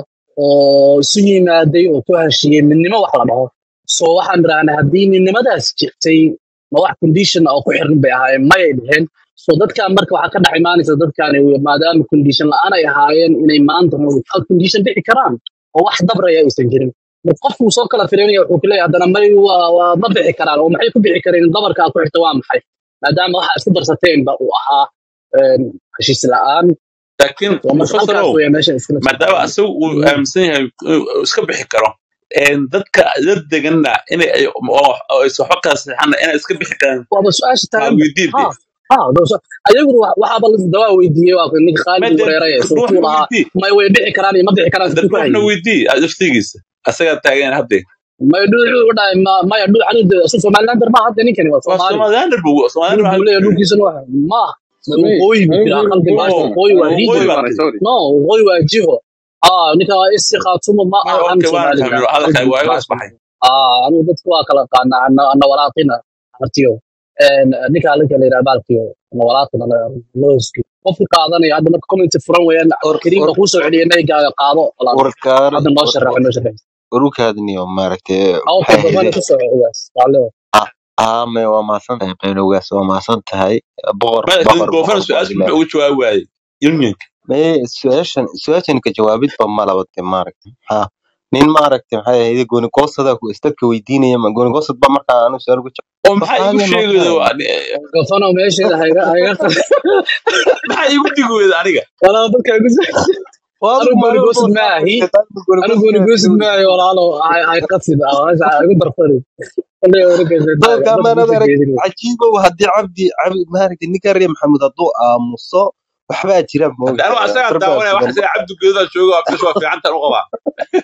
[SPEAKER 1] oo isu yimaaday oo ku heshiiyey midnimo wax la dhaho so waxaan idhahnaa haddii midnimadaas jirtay ma wax condition oo ku xiran bay ahaayeen mayay dheheen so dadkan marka waxaa ka dhex imaanaysa dadkan maadaama condition la-aan ay ahaayeen inay maanta without condition dhici karaan oo wax dabraya aysan jirin marka qofku soo kala firinaya wuxuu ku leeyahay haddana may waa waa ma bixi karaan oo maxay ku bixi kareen dabarka aad ku xigta waa maxay maadaama waxa isku darsateenba uu ahaa een, heshiis la-aan
[SPEAKER 3] laakiin
[SPEAKER 1] waa marka halkaas
[SPEAKER 3] mufasarow
[SPEAKER 1] weya meesha iskala soo
[SPEAKER 3] maadaama
[SPEAKER 1] qaadeen
[SPEAKER 3] asagu uu
[SPEAKER 1] Mm.
[SPEAKER 3] aaminsan yahay uu iska bixi karo een, dadka la deganna inay ay oo oo ay waxba kala saxana inay iska bixi karaan
[SPEAKER 1] waaba su-aasha
[SPEAKER 3] waa
[SPEAKER 1] taaganba
[SPEAKER 3] weydiin
[SPEAKER 1] ha
[SPEAKER 3] de
[SPEAKER 1] ha doo so- ayaguna wa- waxaaba la dawaa weydiiyey waa ninka khaalid
[SPEAKER 3] made
[SPEAKER 1] wareeraya
[SPEAKER 3] ruuxna
[SPEAKER 1] suurtuu lahaa
[SPEAKER 3] weydii
[SPEAKER 1] may way dhici karaan iyo ma dhici karaan
[SPEAKER 3] de
[SPEAKER 1] siduu ku
[SPEAKER 3] ruuxna
[SPEAKER 1] hayay
[SPEAKER 3] weydii laftigiisa asagaa taagan hadde
[SPEAKER 1] may dhuuxuu u dhahay ma- maya dhuux anigu asu somalilander ma hadda ninkani waa
[SPEAKER 3] waa
[SPEAKER 1] soomaali
[SPEAKER 3] somalilander bu
[SPEAKER 1] dhul
[SPEAKER 3] somalilander
[SPEAKER 1] buu leeyahay dhulkiisana waa ma
[SPEAKER 8] samee
[SPEAKER 1] waqooyi buu
[SPEAKER 8] anigu
[SPEAKER 1] jiraa
[SPEAKER 8] reer
[SPEAKER 1] qalbi baasha
[SPEAKER 8] waqooyi
[SPEAKER 3] oo
[SPEAKER 1] waqooyi
[SPEAKER 3] waa
[SPEAKER 1] waa
[SPEAKER 3] waqooyi
[SPEAKER 1] region
[SPEAKER 3] baa
[SPEAKER 8] baan
[SPEAKER 3] tiri
[SPEAKER 8] sorry
[SPEAKER 1] no waqooyi waa jiho ah ninka waa isi khaatumo ma
[SPEAKER 3] maya
[SPEAKER 1] ahan
[SPEAKER 3] okay waana
[SPEAKER 1] somaliland
[SPEAKER 3] fahmay hadalkaaga
[SPEAKER 1] qalbi
[SPEAKER 3] waa iga
[SPEAKER 1] baasha
[SPEAKER 3] asbaxay
[SPEAKER 1] ah anigu dadku waa kala qaana ana ana walaaqina artiyo en ninka alinka la yiraahdo baalkiyo ana walaaqina looski qofka qaadanaya hadda marka comment furan weeyaan
[SPEAKER 9] or
[SPEAKER 1] kariim
[SPEAKER 9] or
[SPEAKER 1] ba kusoo celiyay naygaaga qaado walaal
[SPEAKER 9] warkaar
[SPEAKER 1] hadda noo
[SPEAKER 9] war
[SPEAKER 1] sharax noo sharax
[SPEAKER 9] warukaadniyo maaragtay
[SPEAKER 1] aw
[SPEAKER 9] maxay
[SPEAKER 1] qodobada
[SPEAKER 9] ahaydeen
[SPEAKER 1] kusoo ogaas walaalo
[SPEAKER 9] ah aame waa mahadsan tahay qaynowgaas waa mahadsan tahay boqor
[SPEAKER 3] madaxda
[SPEAKER 9] boqor
[SPEAKER 3] goofana
[SPEAKER 9] boqor
[SPEAKER 3] su-aasha
[SPEAKER 9] boqor
[SPEAKER 3] muxuu uga jawaabi waayey unionka
[SPEAKER 9] maye su-aashan su-aashan ka jawaabidba ma labate maaragta ha nin maaragta maxay ahayd gooni goosada ku istadka weydiinaya ma gooni goosad ba markaa anu su-aal ku
[SPEAKER 3] oo maxaa iigu
[SPEAKER 9] waxaaga
[SPEAKER 3] sheegayda
[SPEAKER 9] noqonaya
[SPEAKER 1] gafano meesheeda hayga hayga
[SPEAKER 3] maxaa iigu digi weyda aniga
[SPEAKER 1] walaa dadka igu
[SPEAKER 9] waa
[SPEAKER 1] anigu
[SPEAKER 9] maalin
[SPEAKER 1] gooni goosid
[SPEAKER 9] walba
[SPEAKER 1] ma ahi
[SPEAKER 9] gooni
[SPEAKER 1] anigu gooni goosid ma ahi walaalo hay hay qasid ah meesha ha igu darfani kolay warkaysa
[SPEAKER 9] doonka
[SPEAKER 1] dad
[SPEAKER 9] amaanada
[SPEAKER 1] dadka
[SPEAKER 9] arag
[SPEAKER 1] geedin
[SPEAKER 9] cajiibow haddii cabdi cabdi maaragta ninka reer maxamed hadduu aamuso waxbaa jira
[SPEAKER 3] hadda anigu
[SPEAKER 9] moogtahay
[SPEAKER 3] asagaa
[SPEAKER 9] darbaa
[SPEAKER 3] daawanaya waxa
[SPEAKER 9] sugan
[SPEAKER 3] sida cabdi geedaa jooga waa bish waa fiicantan u qabaa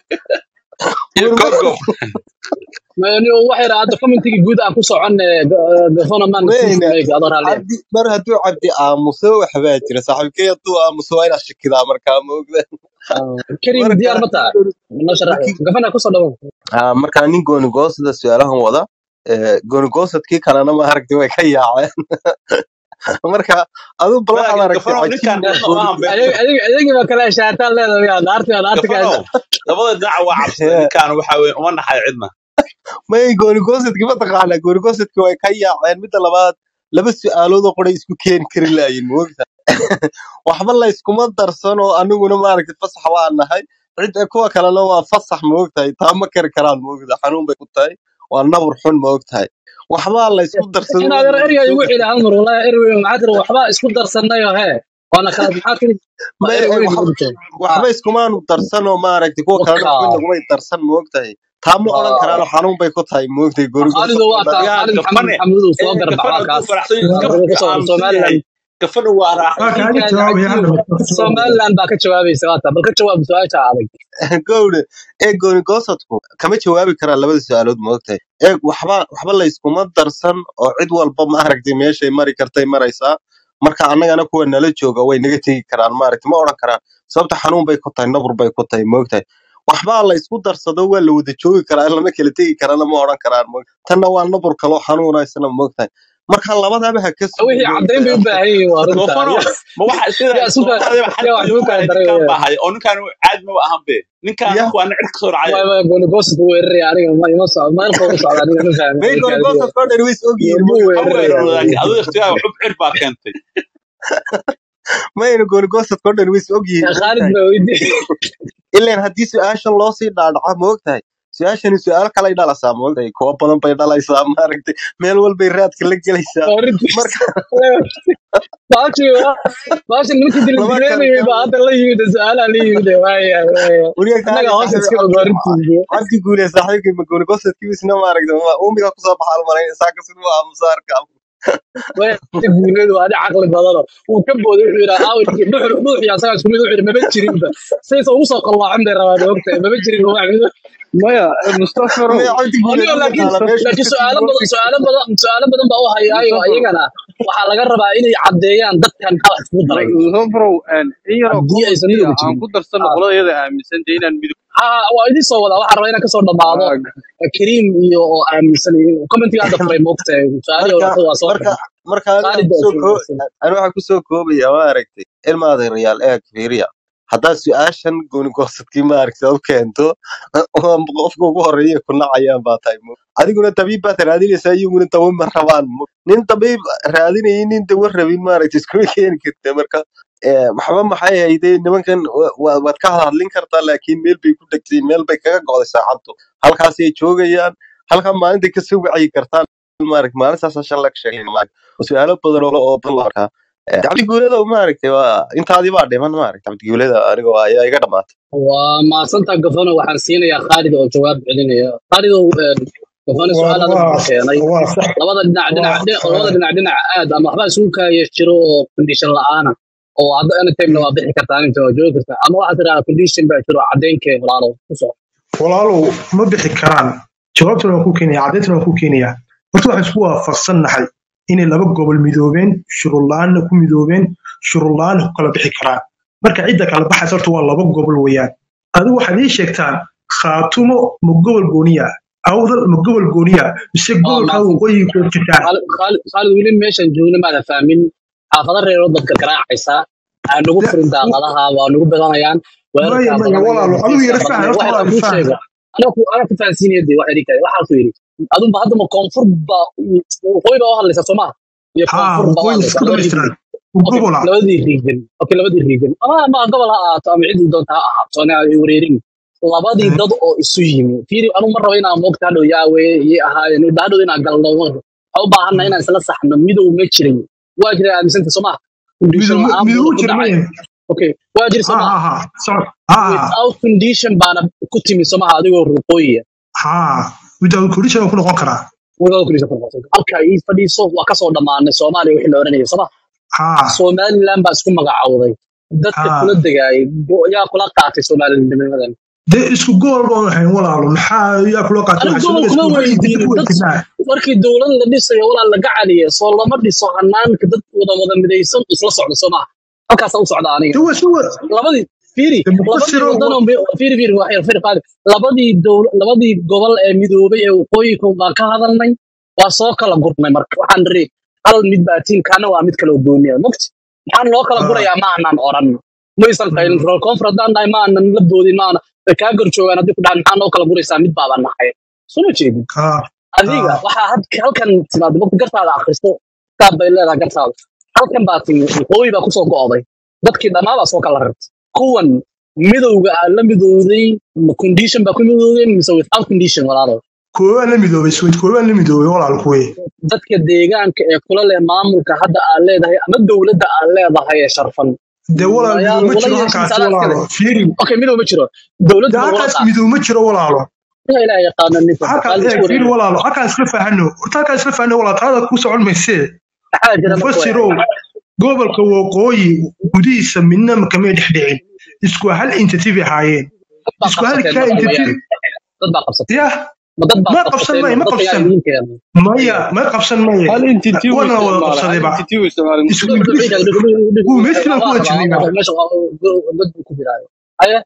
[SPEAKER 3] iyo
[SPEAKER 9] gooni
[SPEAKER 3] gogob
[SPEAKER 1] mayani waxay raada commentiga guud aan ku socon gafano man
[SPEAKER 9] weyne
[SPEAKER 1] make adoo raaliya
[SPEAKER 9] cabdi mar hadduu cabdi aamuso waxbaa jira saaxiibkey hadduu aamuso waa inaad shakidaa markaa moogda
[SPEAKER 1] karim
[SPEAKER 9] marka
[SPEAKER 1] diyaar ma tahay noo sharax
[SPEAKER 9] ninkii
[SPEAKER 1] gafana kusoo dhawo
[SPEAKER 9] ah, markaa nin gooni goosada su-aalahan wada eh, gooni goosadkii kalena ma aragtay way ka yaaceen marka aduu bal waxaad
[SPEAKER 3] laakiin
[SPEAKER 9] aragtay
[SPEAKER 3] gafanow ninkan
[SPEAKER 9] cajiib
[SPEAKER 3] cidna uma
[SPEAKER 9] gooni
[SPEAKER 3] hanbeyn
[SPEAKER 1] adigi baa kala shaataan leedahay naarti naarti ka
[SPEAKER 3] gafanow labada dhinac waa cabsaday ninkan waxa weye uma naxay cidna
[SPEAKER 9] may gooni goosadkii mataqaanaa gooni goosadkii way ka yaaceen midda labaad laba su-aaloodoo qoray isku keeni kari laayin moogta waxba la iskuma darsan oo aniguna maaragtay fasax waa nahay cid kuwa kalena waa fasax moogtahay taa ma kari karaan moogta xanuun bay ku tahay waa nabur xun moogtahay waxbaa la isku darsado
[SPEAKER 1] inaad
[SPEAKER 9] waa
[SPEAKER 1] er
[SPEAKER 9] la wada
[SPEAKER 1] erga igu
[SPEAKER 9] joogi
[SPEAKER 1] xidhi hal mar wallahi erga maxaa tiri waxba isku darsanayo hee waana kala maxaa tiri ma
[SPEAKER 9] may
[SPEAKER 1] erga
[SPEAKER 9] ay
[SPEAKER 1] weyn
[SPEAKER 9] wax-
[SPEAKER 1] igu dhigtay
[SPEAKER 9] waxba iskumaanu darsan oo maaragtay kuwa kalena waxba
[SPEAKER 1] wakaa
[SPEAKER 9] nagumay darsan moogtahay taa ma odhan karaan xanuun bay ku tahay moogtahay gooni
[SPEAKER 1] khaalido
[SPEAKER 9] goosad
[SPEAKER 1] waa
[SPEAKER 9] oo
[SPEAKER 1] kaa
[SPEAKER 9] dhan
[SPEAKER 3] yaa
[SPEAKER 1] khaalid maxamed
[SPEAKER 3] gafane
[SPEAKER 1] maxamuud uu soo
[SPEAKER 3] ee
[SPEAKER 1] garbax
[SPEAKER 3] gafane
[SPEAKER 1] waa
[SPEAKER 3] hadduu
[SPEAKER 1] kaas
[SPEAKER 3] faraxsan
[SPEAKER 1] wuxuu
[SPEAKER 3] iska
[SPEAKER 1] ka soo
[SPEAKER 3] aamusan yahay
[SPEAKER 1] somaliland
[SPEAKER 3] gafane waa raaxaysan
[SPEAKER 10] waa kaaga
[SPEAKER 1] ninkan
[SPEAKER 10] jawaabaya
[SPEAKER 1] cajiib
[SPEAKER 10] hadda mustaqbalka
[SPEAKER 1] somaliland baa ka jawaabaysa waa taa bal ka jawaab su-aasha adag
[SPEAKER 9] gowde ee gooni goosadku kama jawaabi karaan labada su-aalood moogtahay ee waxba waxba la iskuma darsan oo cid walba maaragtay meeshay mari kartay maraysaa marka annagana kuwa nala jooga way naga tegi karaan maaragtay ma odhan karaan sababta xanuun bay ku tahay nabur bay ku tahay moogtahay waxbaa la isku darsado waa la wada joogi karaa lama kala tegi karana ma odhan karaan moogtahay tanna waa nabur kaloo xanuuna isna moogtahay marka labadaba ha ka
[SPEAKER 1] wixii
[SPEAKER 9] sugin
[SPEAKER 1] caddayn bay u
[SPEAKER 9] moogtahay
[SPEAKER 1] baahan yihiin waa runta
[SPEAKER 3] gofano
[SPEAKER 1] yaa
[SPEAKER 3] ma waxa sida
[SPEAKER 1] yaa isuka
[SPEAKER 3] soomaalida
[SPEAKER 1] yaa wax
[SPEAKER 3] xadkooda
[SPEAKER 1] isu
[SPEAKER 3] ku
[SPEAKER 1] kala
[SPEAKER 3] haray
[SPEAKER 1] daray
[SPEAKER 3] ninkan
[SPEAKER 1] weyaan
[SPEAKER 3] baa hay oo ninkan caadi ma ahan be ninkan
[SPEAKER 9] ya
[SPEAKER 3] waa nicir kasoo
[SPEAKER 1] waay
[SPEAKER 3] dhacay
[SPEAKER 1] waay gooni goosid u weeraraya aniga ma ima socdo meel fog u socda aniga ma fahmin
[SPEAKER 9] may gooni
[SPEAKER 1] kaadiga
[SPEAKER 9] goosadkoo dhan way is ogyihiin
[SPEAKER 1] muu
[SPEAKER 9] moogtahay
[SPEAKER 3] ha
[SPEAKER 1] weeraraya
[SPEAKER 3] weeraro laakiin adigu ikhtiyaar xub cir baa keentay
[SPEAKER 9] mayna gooni goosadkoo dhan way is ogyihiin
[SPEAKER 1] khaalid
[SPEAKER 9] moogtahay
[SPEAKER 1] baa weydiiyey
[SPEAKER 9] ilaan haddii su-aashan loo sii dhaadhaco moogtahay su-aashani su-aal kalay dhalasaa moogtahay kuwa badan bay dhalaysaa maaragtay meel walbay raadka la gelaysaa
[SPEAKER 1] waa runtiis
[SPEAKER 9] marka
[SPEAKER 1] baashi baashi ninkii
[SPEAKER 9] lama kala
[SPEAKER 1] dildileynayay baa
[SPEAKER 9] gaabo
[SPEAKER 1] hadda la yimid su-aalaha la yimid waaya waaya
[SPEAKER 9] weliga
[SPEAKER 1] annaga
[SPEAKER 9] kaali
[SPEAKER 1] hoos
[SPEAKER 9] saaxiib
[SPEAKER 1] iska og
[SPEAKER 9] cabdi
[SPEAKER 1] waa runtiis
[SPEAKER 9] cabdi guule saaxiibkay magooni gosadkiisna maaragtay ma- uumiga kusoo baxaal malayn isaaka siduu aamusaarka
[SPEAKER 1] way guuleedu waa adi caqli badano uu ka booday wuxuu yidhaa aawirkii dhuxul dhuuxii asagaa isku mid wuxuu yidhi maba jirinba saysa ugu soo qallaacin bay rabaan ogtahay maba jirin wax mid
[SPEAKER 6] maya mustafarow
[SPEAKER 9] maya cabdi guule
[SPEAKER 1] anigo
[SPEAKER 9] ma
[SPEAKER 1] laakiin
[SPEAKER 9] yaqaana meeshu
[SPEAKER 1] laakiin
[SPEAKER 9] ka
[SPEAKER 1] su-aalo badan
[SPEAKER 9] timid
[SPEAKER 1] su-aalo badan su-aalo badan baa u hayaayo
[SPEAKER 6] mustafarow
[SPEAKER 1] iyagana waxaa laga rabaa inay caddeeyaan dadkan maxaa wax iskugu daray
[SPEAKER 6] mustafarow in yaroo
[SPEAKER 1] haddii aysan
[SPEAKER 6] commentiga
[SPEAKER 1] midowga
[SPEAKER 6] aan
[SPEAKER 1] jirin
[SPEAKER 6] ku darsano
[SPEAKER 1] Ah.
[SPEAKER 6] qolada iyada aaminsan dee inaan midowga
[SPEAKER 1] ha waa idin soo wadaa waxaa rabaa inaan kasoo dhammaado kariim iyo oo aaminsan commentiga hadda furay moogtahay su-aalihii
[SPEAKER 9] marka
[SPEAKER 1] hore waa soo
[SPEAKER 9] marka
[SPEAKER 1] xidhay
[SPEAKER 9] marka aniga
[SPEAKER 1] khaalid baa
[SPEAKER 9] kusoo
[SPEAKER 1] soo
[SPEAKER 9] koo
[SPEAKER 1] wanaagsan
[SPEAKER 9] ani waxaa kusoo koobaya ma aragtay ilmaada reyaal eeg fiiriya haddaad su-aashan gooni goosadkii ma aragtay u keento oo qofka ugu horeeya ku nacayaan baa tahay mo adiguna dabiib baad raadinaysaa iyaguna dawo ma rabaan mo nin dabiib raadinayay nin dawo rabin maaragtay iskuma keeni karta marka eh, waxba maxay hayde nimankan wa- wa- waad ka hadlin kartaa laakiin meel bay ku dhegtay meel bay kaga go'day saacaddu halkaasay joogayaan halkan maalinta kasoo wacyi kartaan maaragtay maalintaas shalay ka sheegay maaragtay su-aalo badan oo oo badan la arkaa Eh, cabdi guuleda maaragtay waa intaadii baa dhiman maaragtay cabdi guuleda aniga waa ayaa iga dhamaatay
[SPEAKER 1] waa maadsantaa gafano waxaan siinayaa khaalid oo jawaab celinaya khaalid oo gafano
[SPEAKER 10] waa
[SPEAKER 1] su-aal adag buu
[SPEAKER 10] waa
[SPEAKER 1] keenay
[SPEAKER 10] waa sax
[SPEAKER 1] labada dhinac dhinac
[SPEAKER 10] waa
[SPEAKER 1] dhinac labada dhinac dhinac aad ama waxba isugu kaaya jiro oo condition la'aana oo hadda anytime waa bixi kartaa inta waa joogi kartaa ama waxaad tidhahdaa condition baa jiro cadeynkeen walaalow ku soo
[SPEAKER 10] walaalow ma bixi karaan jawaabtana waan ku keenaya caddeyntan waan ku keenaya horta waxaan isku waafaqsannahay inay laba gobol midoobeen shuruud la-aanna ku midoobeen shuruud la-aanna ku kala bixi karaan marka cidda kala baxaysa horta waa laba gobol weeyaan adigu waxaad ii sheegtaan khaatumo ma gobol gooniya awdal ma gobol gooniya mise
[SPEAKER 1] waa
[SPEAKER 10] gobolkaa
[SPEAKER 1] maadsan
[SPEAKER 10] waqooyi ku jirtaan
[SPEAKER 1] khaalid khaalid khaalid weli meeshan joogna maada fahmin xaafado reeroo dadka garaacaysa aa nagu
[SPEAKER 10] Ya,
[SPEAKER 1] furin daaqadaha waa nagu badanayaan
[SPEAKER 10] maya
[SPEAKER 1] weerarkaa
[SPEAKER 10] maya
[SPEAKER 1] badanaya
[SPEAKER 10] walaalo adigu
[SPEAKER 1] heshiiskaa
[SPEAKER 10] yara fahan
[SPEAKER 1] badanaya
[SPEAKER 10] horta
[SPEAKER 1] waxay
[SPEAKER 10] walaalo
[SPEAKER 1] kuu
[SPEAKER 10] fahan
[SPEAKER 1] sheego anaga ku anaga ku fahansiinaya dee waxa idinka waxaa ku yidhi adunba hadda ma koonfur ba waqooyi baa u hadlaysa soo maha iyo
[SPEAKER 10] haa
[SPEAKER 1] koonfur baa u
[SPEAKER 10] waqooyi
[SPEAKER 1] hadlaysa
[SPEAKER 10] isku
[SPEAKER 1] labadii
[SPEAKER 10] dhamaystiran
[SPEAKER 1] region okay
[SPEAKER 10] gobola
[SPEAKER 1] labadii region okay labadii region ama ama gobol ha ahaato ama cidii doonta ha ahaato ana ay wareerin labadii dad oo isu yimi fiiri anu ma rabo inaan moogta hadhow yaawe yay ahaayeen ida hadhow inaan galno waxaa u baahanna inaan isla saxno midow ma jirin waa jira aaminsanta soo maha condition
[SPEAKER 10] midow
[SPEAKER 1] la-aan
[SPEAKER 10] midow
[SPEAKER 1] buuna ku dhacay
[SPEAKER 10] jirmeen
[SPEAKER 1] okay waa jiri soo
[SPEAKER 10] haa
[SPEAKER 1] maha
[SPEAKER 10] haa haa sorry haa
[SPEAKER 1] without condition baana ku timi soo maha adigoo ruqooyiya
[SPEAKER 10] haa without condition ku noqon karaa
[SPEAKER 1] without condition ku noqotay halka ii fadhiiso waa kasoo dhammaanay soomaaliya wixii la oranayay soo maha
[SPEAKER 10] haa
[SPEAKER 1] somaliland baa isku magacowday dadka
[SPEAKER 10] haa
[SPEAKER 1] kula degaayay go- yaa kula qaatay somalinimadan
[SPEAKER 10] dee isku gool baan ahayn walaalo maxaa yaa kula qaatay
[SPEAKER 1] anigu
[SPEAKER 10] waxaa
[SPEAKER 1] gobol
[SPEAKER 10] soo
[SPEAKER 1] kuma
[SPEAKER 10] isku hal inta
[SPEAKER 1] weydiinin
[SPEAKER 10] ku
[SPEAKER 1] dad
[SPEAKER 10] weydiinaa
[SPEAKER 1] markii dowlad la dhisayo walaa laga caliya soo lama dhiso hanaanka dad wada wada midaysan isla socda soo maha halkaasaa u socda aniga
[SPEAKER 10] suwa suwa
[SPEAKER 1] labadii fiiri
[SPEAKER 10] de
[SPEAKER 1] labadii
[SPEAKER 10] mufasiro
[SPEAKER 1] wadan oo mi- fiiri fiiri wax yar fiiri qaali labadii dowl labadii gobol ee midoobay ee waqooyinka baan ka hadalnay waa soo kala gurnay marka waxaan niri hal mid baa tiim kaana waa mid kale oo gooniya mogti maxaan loo kala
[SPEAKER 10] haa
[SPEAKER 1] gurayaa ma aanan oran maysan qaylin rol koonfur haddaan nahay ma aanan la boodin ma aanan way kaa garjoogaan haddii ku dhahan maxaa noo kala guraysaa mid baaba nahay soo ma jeedin
[SPEAKER 10] haa
[SPEAKER 1] adiga
[SPEAKER 10] haa
[SPEAKER 1] waxaa had- halkan timaado marka gartaada akhristo kitaab bay leedahay gartaada halkan baa timi waqooyi baa kusoo go'day dadkii dhammaa baa soo kala rartay kuwan midowga aa la midowday ma condition baa ku midowdeen mise without condition walaalo
[SPEAKER 10] koobaan la midoobay swid koobaan la midoobay walaal kuwe
[SPEAKER 1] dadka deegaanka ee kula leh maamulka hadda aad leedahay ama dowladda aad leedahay ee sharfan
[SPEAKER 10] dee walaal
[SPEAKER 1] mayaa
[SPEAKER 10] midow ma
[SPEAKER 1] lagula
[SPEAKER 10] jiro
[SPEAKER 1] yeeshin
[SPEAKER 10] halkaasi
[SPEAKER 1] salaad kale
[SPEAKER 10] walaalo fiiri
[SPEAKER 1] okay midow ma jiro
[SPEAKER 10] dee
[SPEAKER 1] dowladda ma lagula
[SPEAKER 10] halkaas
[SPEAKER 1] qaatay
[SPEAKER 10] midow ma jiro walaalo
[SPEAKER 1] ila ilaah yaqaana ninka
[SPEAKER 10] halkaas
[SPEAKER 1] qaali isku
[SPEAKER 10] eeg fiiri
[SPEAKER 1] wareegay
[SPEAKER 10] walaalo halkaan isla fahanno horta halkaan isla fahanno walaal taada ku socon maysee
[SPEAKER 1] maxaa jira marka waa
[SPEAKER 10] mufasirow gobolka waqooyi gudihiisa midna kamay dhexdhicin isku hal entity bay ahaayeen
[SPEAKER 1] dad baa
[SPEAKER 10] isku hal
[SPEAKER 1] qabsateen
[SPEAKER 10] ka
[SPEAKER 1] marka
[SPEAKER 10] entity
[SPEAKER 1] wayaan dad baa qabsateen
[SPEAKER 10] yah
[SPEAKER 1] ma dad baad
[SPEAKER 10] ma qabsan
[SPEAKER 1] qabsateen
[SPEAKER 10] maye
[SPEAKER 1] ma
[SPEAKER 10] ma
[SPEAKER 1] dadka yaa
[SPEAKER 10] qabsan
[SPEAKER 1] idiin keenay
[SPEAKER 10] maya ma qabsan maye
[SPEAKER 6] hal entity uu
[SPEAKER 10] wana wada
[SPEAKER 6] isticmaalay hal
[SPEAKER 10] qabsadayba
[SPEAKER 6] entity uu isticmaalay
[SPEAKER 10] isku
[SPEAKER 1] Dhig-
[SPEAKER 10] ingiriis
[SPEAKER 1] dhig- dhig- dhig-
[SPEAKER 10] uu
[SPEAKER 1] dhig-
[SPEAKER 10] meeshii baan ku
[SPEAKER 1] waa
[SPEAKER 10] wada
[SPEAKER 1] rabaa
[SPEAKER 10] jirnayba
[SPEAKER 1] waa meesha waa dad buu ku jiraayo haya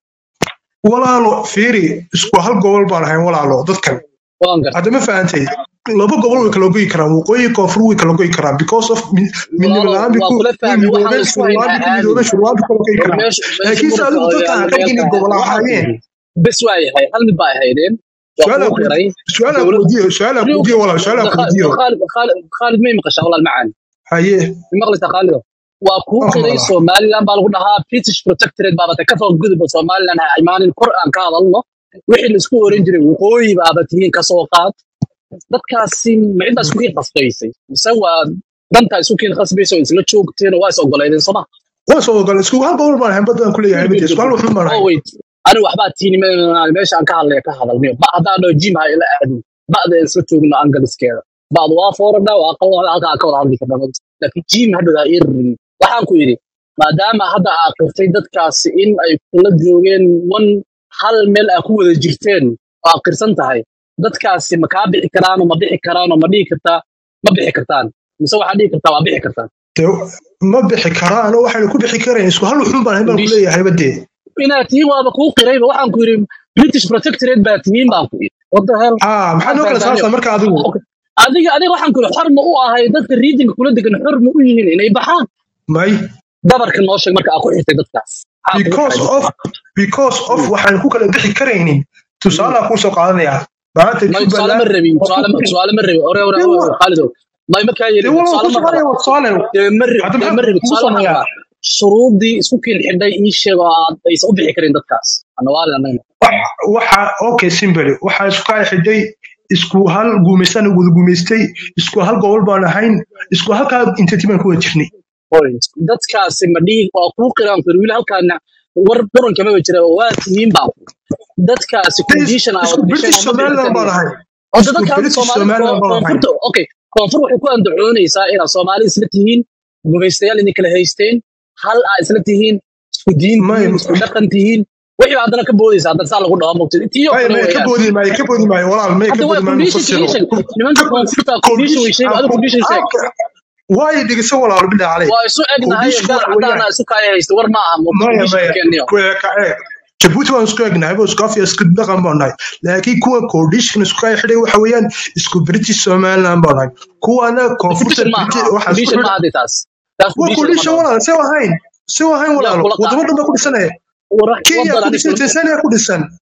[SPEAKER 10] walaalo fiiri isku hal gobol baan ahayn walaalo dadkan
[SPEAKER 1] waan gartay
[SPEAKER 10] hadda ma fahantay laba gobol way kala goyi karaan waqooyi koonfur way kala goyi karaan because of mi- midnimo
[SPEAKER 1] walaalo
[SPEAKER 10] la-aan
[SPEAKER 1] waa
[SPEAKER 10] biku
[SPEAKER 1] kula
[SPEAKER 10] way
[SPEAKER 1] fahmay waxaan
[SPEAKER 10] midoobeen
[SPEAKER 1] isku haynaa
[SPEAKER 10] shurwaanbi ku
[SPEAKER 1] caadi
[SPEAKER 10] midoobeen shurwaanbi kala goyi
[SPEAKER 1] war
[SPEAKER 10] karaan
[SPEAKER 1] meesha meesha
[SPEAKER 10] laakiinse
[SPEAKER 1] muranka
[SPEAKER 10] adigu
[SPEAKER 1] oo
[SPEAKER 10] dadkan
[SPEAKER 1] yaalla
[SPEAKER 10] aan qaybka
[SPEAKER 1] meel
[SPEAKER 10] inay
[SPEAKER 1] ka
[SPEAKER 10] gobol
[SPEAKER 1] waxaan ku
[SPEAKER 10] ahaayeen
[SPEAKER 1] yidhi bes waa yahay hal mid baa ahaydeen waa
[SPEAKER 10] su-aalaa
[SPEAKER 1] kugu
[SPEAKER 10] ku
[SPEAKER 1] qiray
[SPEAKER 10] su-aalaa
[SPEAKER 1] dowlad
[SPEAKER 10] kuweydiiyo su-aalaa
[SPEAKER 1] anigu
[SPEAKER 10] kuweydiiyo walaal su-aalaa kuweydiiyo
[SPEAKER 1] khaalid khaalid khaalid may maqashaa walaal macaan
[SPEAKER 10] haye
[SPEAKER 1] ma maqlaysaa khaalido waa kuu
[SPEAKER 10] waan ku
[SPEAKER 1] qiray
[SPEAKER 10] maqlaa
[SPEAKER 1] somaliland baa lagu dhahaa british protectorate baabata kasoo gudubba somaliland ha imaanin kor aan ka hadalno wixii laisku oran jiray waqooyi baaba tihiin kasoo qaad dadkaasi ma ciddaa isku kiin qasbaysay mise waa dantaa isku kiin qasbaysa oo isla joogteen oo waa is ogoleydeen soma
[SPEAKER 10] waa soo ogol isku hal gobol baan ahayn badaan kuleeyahay
[SPEAKER 1] good
[SPEAKER 10] mate
[SPEAKER 1] good
[SPEAKER 10] isku hal
[SPEAKER 1] good
[SPEAKER 10] wuxuun baan
[SPEAKER 1] oh
[SPEAKER 10] ahayn
[SPEAKER 1] wait ani waxbaa tiini meesha aan ka hadlaya ka hadalmiyo ba haddaan dhao jim ha ila aadin ba'da aan isla joogno angaliskeeda ba'da waa fooradha waa aqal halkaa ka wada hadli karna laakiin jim hadhow ha ii ririn waxaan ku yidhi maadaama hadda aad qirtay dadkaasi in ay kula joogeen wan hal meel aa ku wada jirteen oo aad qirsan tahay dadkaasi ma kaa bixi karaanoo ma bixi karaanoo ma dhihi kartaa ma bixi kartaan mise waxaad dhihi kartaa waa bixi kartaan
[SPEAKER 10] dee ma bixi karaan oo waxayna ku bixi karayn isku hal wuxuun baan ahayn baan
[SPEAKER 1] condition
[SPEAKER 10] kuleeyahay badee
[SPEAKER 1] inaad tihiin waaba kuu qirayba waxaan ku yidhi british protectorate baa tihiin baan ku yidhi what the hell
[SPEAKER 10] haa maxaa
[SPEAKER 1] maxaad
[SPEAKER 10] noo kala
[SPEAKER 1] fahantaaniyo
[SPEAKER 10] saartaa marka adigu
[SPEAKER 1] Okay. adiga adiga waxaan ku yidhi xor ma u ahay dadka regionka kula degan xor ma u yihiin inay baxaan
[SPEAKER 10] may
[SPEAKER 1] dabarka noo sheeg marka aad ku xirtay dadkaas maxaa kugu
[SPEAKER 10] because
[SPEAKER 1] xiray
[SPEAKER 10] of because of waxaan ku kala bixi karaynin tusaalaa kuu soo qaadanayaa maanta
[SPEAKER 1] may tusaale ma
[SPEAKER 10] jubbaland
[SPEAKER 1] rabin
[SPEAKER 10] waa
[SPEAKER 1] tusaale
[SPEAKER 10] ku
[SPEAKER 1] ma tusaale ma rabin ore ore
[SPEAKER 10] dee
[SPEAKER 1] ore
[SPEAKER 10] wa-
[SPEAKER 1] khaalidow may markaa
[SPEAKER 10] dee
[SPEAKER 1] yeelin
[SPEAKER 10] walaal
[SPEAKER 1] tusaale
[SPEAKER 10] ku
[SPEAKER 1] ma raba
[SPEAKER 10] soconaya waa tusaale
[SPEAKER 1] dee ma rab
[SPEAKER 10] hadda
[SPEAKER 1] dee
[SPEAKER 10] maxaa
[SPEAKER 1] ma rabi
[SPEAKER 10] kugu
[SPEAKER 1] tusaale waxaan
[SPEAKER 10] sameeyaa
[SPEAKER 1] rabaa shuruudii isku kiin xidhay ii sheeg oo aad aysan u bixi karin dadkaas anawaalin anagna
[SPEAKER 10] Wax- waxa okay simple waxa isku kala xidhay isku hal guumaystaan wada guumaystay isku hal gobol baan ahayn isku halkaa intati baan ku wada jirnay
[SPEAKER 1] point dadkaasi ma dhihi waa kuu qiraan ku yidhi wiil halkaana war muran kamaba jira waa tihiin baa dadkaasi
[SPEAKER 10] dee is-
[SPEAKER 1] condition aa
[SPEAKER 10] isku
[SPEAKER 1] wada
[SPEAKER 10] british
[SPEAKER 1] dhisheen oo ma bixi
[SPEAKER 10] somaliland baan
[SPEAKER 1] karayaan
[SPEAKER 10] ahay
[SPEAKER 1] oo
[SPEAKER 10] isku
[SPEAKER 1] dadka hadda
[SPEAKER 10] british
[SPEAKER 1] soomaalida
[SPEAKER 10] somaliland
[SPEAKER 1] koo-
[SPEAKER 10] baan ahay
[SPEAKER 1] koonfurta okay koonfur waxay ku andacoonaysaa inaad soomaali isla tihiin gumaystayaal idin kala haysteen hal aa isla tihiin isku diin
[SPEAKER 10] may
[SPEAKER 1] tihiin isku dhaqan tihiin wixii baa haddana ka boodaysa haddana saa lagu dhaho mogtid tiyoo
[SPEAKER 10] may
[SPEAKER 1] kale
[SPEAKER 10] may ka
[SPEAKER 1] weeyaan
[SPEAKER 10] boodi maayo ka boodi maayo walaal may
[SPEAKER 1] hadda
[SPEAKER 10] ka
[SPEAKER 1] waa
[SPEAKER 10] boodi maayo
[SPEAKER 1] condition
[SPEAKER 10] mufasiro
[SPEAKER 1] condition nimanka koonfurta condition way sheegi adiga condition sheeg
[SPEAKER 10] waayo dhegeysan walaal bilaa caleyk
[SPEAKER 1] waa isu egnahay
[SPEAKER 10] condition
[SPEAKER 1] gaar
[SPEAKER 10] waxa weeyaan
[SPEAKER 1] caddaana isu kaya haysta war ma aha mo
[SPEAKER 10] maya
[SPEAKER 1] condition
[SPEAKER 10] maya
[SPEAKER 1] keeniyo
[SPEAKER 10] kuwa ka eeg jabuuti waan isku egnahay bo isku afya isku dhaqan baan nahay laakiin kuwa condition isku kaya xidhay waxa weeyaan isku british somaliland baan nahay kuwana koonfurta
[SPEAKER 1] condition ma
[SPEAKER 10] british
[SPEAKER 1] aha
[SPEAKER 10] waxa isku
[SPEAKER 1] condition ma
[SPEAKER 10] xidhay
[SPEAKER 1] aha dee taas taas
[SPEAKER 10] waa
[SPEAKER 1] condition lama
[SPEAKER 10] condition
[SPEAKER 1] dhaho
[SPEAKER 10] walaal se ahayn se ahayn
[SPEAKER 1] yaa
[SPEAKER 10] walaalo
[SPEAKER 1] kula
[SPEAKER 10] wadamo
[SPEAKER 1] qaatay
[SPEAKER 10] dhan baa ku dhisanaya
[SPEAKER 1] war
[SPEAKER 10] kenya
[SPEAKER 1] wadan
[SPEAKER 10] ku
[SPEAKER 1] ani
[SPEAKER 10] dhisan
[SPEAKER 1] kula
[SPEAKER 10] tanzania ku dhisan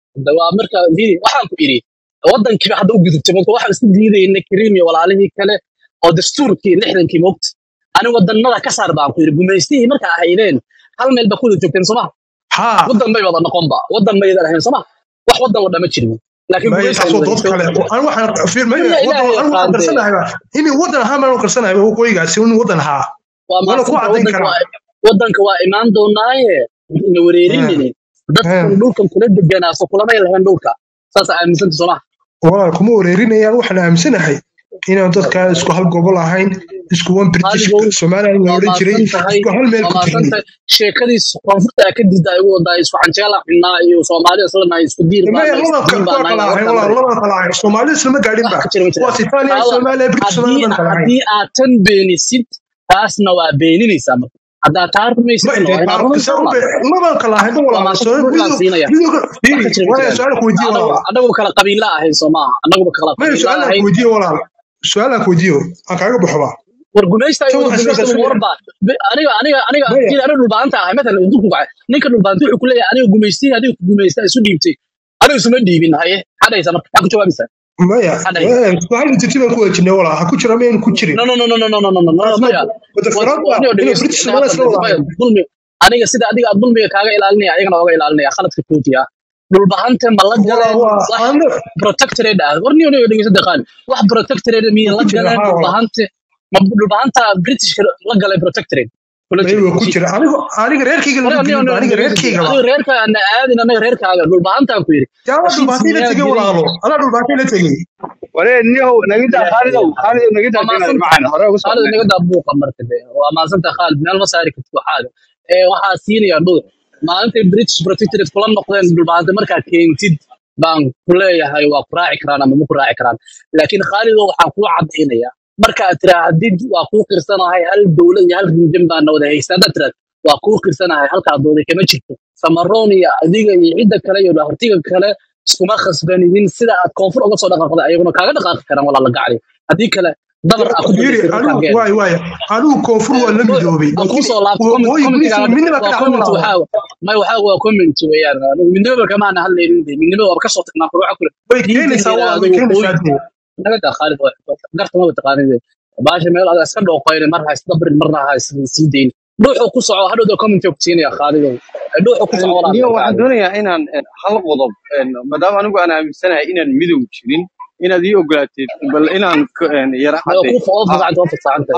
[SPEAKER 1] de waa marka fiiri waxaan ku idhi waddankiiba hadda u gudubtay marka waxaan isku diidayna kariim iyo walaalihii kale oo dastuurkii lixdankii moogta ani wadannada ka saar baan ku yidhi gumaystihii marka ahaydeen hal meel ba ku wada joogteen sooma
[SPEAKER 10] haa
[SPEAKER 1] waddan bay wada noqonba waddan baydan ahayn sooma wax waddan la dhama jirin laakiin
[SPEAKER 10] maya
[SPEAKER 1] gumaysi ay
[SPEAKER 10] taasoo
[SPEAKER 1] wada
[SPEAKER 10] dood kale
[SPEAKER 1] joogtay
[SPEAKER 10] an waxaan fiir maya
[SPEAKER 1] weligaa
[SPEAKER 10] waddan
[SPEAKER 1] ilaahay
[SPEAKER 10] an waxaan
[SPEAKER 1] yaqaan dee
[SPEAKER 10] qarsanahay inay waddan ahaan baan u qarsanahay waqooyigaasi inuu waddan ahaa
[SPEAKER 1] waa
[SPEAKER 10] waana ku
[SPEAKER 1] maasanta
[SPEAKER 10] caddayn
[SPEAKER 1] waddanka
[SPEAKER 10] karaa
[SPEAKER 1] waa waddanka waa imaan doonaaye ina wareerinine dadkan dhulkan kula deganaa so kulamay lahayn dhulka saas aaminsanta sooma
[SPEAKER 10] walaal kuma wareerinayaan waxaan aaminsanahay inaan dadka isku hal gobol ahayn isku one british
[SPEAKER 1] qaaligow
[SPEAKER 10] somaliland la
[SPEAKER 1] waa
[SPEAKER 10] odhan jiray
[SPEAKER 1] maasan tahay
[SPEAKER 10] isku hal meel
[SPEAKER 1] waa
[SPEAKER 10] ku
[SPEAKER 1] maasan
[SPEAKER 10] jirnay
[SPEAKER 1] tahay sheekadiis koonfurta aa ka diida igu wadaa isku canjeela xinnaa iyo soomaali islanahay isku diir
[SPEAKER 10] maya
[SPEAKER 1] baana isku
[SPEAKER 10] laban
[SPEAKER 1] diin
[SPEAKER 10] waa
[SPEAKER 1] baana
[SPEAKER 10] kala ahayn
[SPEAKER 1] warkan
[SPEAKER 10] walaal
[SPEAKER 1] bari
[SPEAKER 10] laban kala ahayn soomaali islama gaadhin
[SPEAKER 1] wax
[SPEAKER 10] ba
[SPEAKER 1] ka jira ma
[SPEAKER 10] waa
[SPEAKER 1] jiraan
[SPEAKER 10] sitaaniya
[SPEAKER 1] Aawa,
[SPEAKER 10] soomaaliya british
[SPEAKER 1] haddii
[SPEAKER 10] somaliland baan kala ahayn
[SPEAKER 1] haddii aad tan beenisid taasna waa beeninaysaa marka haddaa taa
[SPEAKER 10] ma
[SPEAKER 1] rumaysidna waa
[SPEAKER 10] de
[SPEAKER 1] inaad
[SPEAKER 10] baarkasa
[SPEAKER 1] rumaysaa
[SPEAKER 10] laban kala ahayn ba
[SPEAKER 1] waa
[SPEAKER 10] walaal
[SPEAKER 1] maasan
[SPEAKER 10] soo
[SPEAKER 1] dhulkaan
[SPEAKER 10] midowga
[SPEAKER 1] siinaya
[SPEAKER 10] midowga
[SPEAKER 1] wax
[SPEAKER 10] fiiri
[SPEAKER 1] ka jira ma
[SPEAKER 10] waaya
[SPEAKER 1] jiraan
[SPEAKER 10] su-aal ku weydiiye
[SPEAKER 1] anagu
[SPEAKER 10] walaal
[SPEAKER 1] anagu kala qabiila ahayn soo maaha anaguba kala
[SPEAKER 10] maya
[SPEAKER 1] qabiila
[SPEAKER 10] su-aalaan ku
[SPEAKER 1] ahayn
[SPEAKER 10] weydiiye walaal su-aalaan ku weydiiyo aan kaaga baxo ba
[SPEAKER 1] war gumaysta ay
[SPEAKER 10] tan
[SPEAKER 1] wada
[SPEAKER 10] waxaan isla
[SPEAKER 1] gumaysta
[SPEAKER 10] qarsanaya
[SPEAKER 1] warba aniga aniga aniga
[SPEAKER 10] maya
[SPEAKER 1] jira aniga dhulbaanta ahay matalan intuu ku kacay ninka dhulbaanta wuxuu ku leeyahay aniga gumaystii adiga ku gumaysta isu dhiibtay aniga isuma dhiibin haye xadhaysa marka maxaa ku jawaabaysaa
[SPEAKER 10] maya
[SPEAKER 1] xadhaysa
[SPEAKER 10] eh, su-aal jirti baan ku wejinay walaal ha ku jira mayan ku jirin
[SPEAKER 1] no no no no no no no no no no
[SPEAKER 10] taasna
[SPEAKER 1] maya
[SPEAKER 10] wada
[SPEAKER 1] war
[SPEAKER 10] faraad ba
[SPEAKER 1] warniyo
[SPEAKER 10] inay
[SPEAKER 1] dhegeysta
[SPEAKER 10] british
[SPEAKER 1] inaga
[SPEAKER 10] somaliland isla
[SPEAKER 1] qaldaysa
[SPEAKER 10] wada
[SPEAKER 1] maya
[SPEAKER 10] ahayn
[SPEAKER 1] dulmi aniga sida adiga aad dulmiga kaaga ilaalinaya ayagana oga ilaalinaya khaladka kootiya dhulbahante ma la
[SPEAKER 10] walaal
[SPEAKER 1] galeen
[SPEAKER 10] waa
[SPEAKER 1] wax
[SPEAKER 10] aan
[SPEAKER 1] protectorate ah warniyo niyo dhegeysta deqaan wax protectorate miya
[SPEAKER 10] ku
[SPEAKER 1] la
[SPEAKER 10] jira
[SPEAKER 1] galeen
[SPEAKER 10] haa walaal
[SPEAKER 1] dhulbahante ma dhulbahanta britishka la galay protectorate kula
[SPEAKER 10] may
[SPEAKER 1] jira
[SPEAKER 10] waa ku
[SPEAKER 1] heshiis
[SPEAKER 10] jira aniga aniga reerkayga lama
[SPEAKER 1] aniga niyo
[SPEAKER 10] gelin ba
[SPEAKER 1] niyo
[SPEAKER 10] aniga
[SPEAKER 1] dhegeysta
[SPEAKER 10] reerkayga ba
[SPEAKER 1] adiga reerka ana aadin anaga reerkaaga dhulbahantaan ku yidhi
[SPEAKER 10] yaa
[SPEAKER 1] heshiis
[SPEAKER 10] dhulbaatay la
[SPEAKER 1] miyaa
[SPEAKER 10] tegey
[SPEAKER 1] jiray
[SPEAKER 10] walaalo anaa dhulbaatay la tegey
[SPEAKER 6] waree niyow nagida khaalidow khaalidow nagida
[SPEAKER 1] waa
[SPEAKER 6] keenaad
[SPEAKER 1] maasanta
[SPEAKER 6] macaan hore ugu
[SPEAKER 1] khaalid
[SPEAKER 6] socnay
[SPEAKER 1] naga daa buuqa marka de waa maasanta khaalid meel ma saari kartid waxaaga ee waxaa siinaya dhul maalintay british protectorate kula noqdeen dhulbaante markaa keentid baan ku leeyahay waa ku raaci karaan ama ma ku raaci karaan laakiin khaalido waxaan kuu cadaynaya marka aad tiraahdid waa kuu qirsanahay hal dowlad iyo hal rinjin baana wada haysta haddaad tiraad waa kuu qirsanahay halkaa dooday kama jirto samaroon iyo adiga iyo cidda kale iyo dhahartiga kale iskuma khasbanidin sida aad koonfur uga soo dhaqaaqday ayaguna kaaga dhaqaaqi karaan walaa la gacli haddii kale dabar aa ku
[SPEAKER 10] fiiri
[SPEAKER 1] dambaysay markaa
[SPEAKER 10] anigu
[SPEAKER 1] geel
[SPEAKER 10] waay waay anigu koonfur waa la midoobay
[SPEAKER 1] aan kuu
[SPEAKER 10] laakiin
[SPEAKER 1] soo laabto
[SPEAKER 10] waqooyi gudihiisa
[SPEAKER 1] commentigaaga
[SPEAKER 10] midnaba ka
[SPEAKER 1] waa
[SPEAKER 10] dhacda
[SPEAKER 1] comment
[SPEAKER 10] walaalo
[SPEAKER 1] waxaa may waxaa waa comment weeyaan anigu midnimaba kamaana hadlaynin de midnimada waa ka soo tagnaa waxa kule
[SPEAKER 10] way
[SPEAKER 1] diinta la
[SPEAKER 10] keenaysaa walaal
[SPEAKER 1] yidhaahdo
[SPEAKER 10] way
[SPEAKER 1] waqooyi
[SPEAKER 10] keenaysaa dee
[SPEAKER 1] naga daa khaalid garta maba taqaanid baasha meel adaa iska dhooqoyne mar ha isdabrin marna ha sii dayn dhuuxuu ku soco hadhowda comment ku siinaya khaalidow dhuuxuu ku soco walaa
[SPEAKER 8] niyo
[SPEAKER 1] marka
[SPEAKER 8] waxaan
[SPEAKER 1] adiga
[SPEAKER 8] doonayaa inaan eh, hal qodob eh, maadaama anigu aan aaminsanahay inaan midow jirin inaad ii ogolaateed bal inaan ka- eh, yara
[SPEAKER 1] ma waa
[SPEAKER 8] caddeeyo
[SPEAKER 1] kuu
[SPEAKER 8] ha
[SPEAKER 1] fasaxanta waa fasaxanta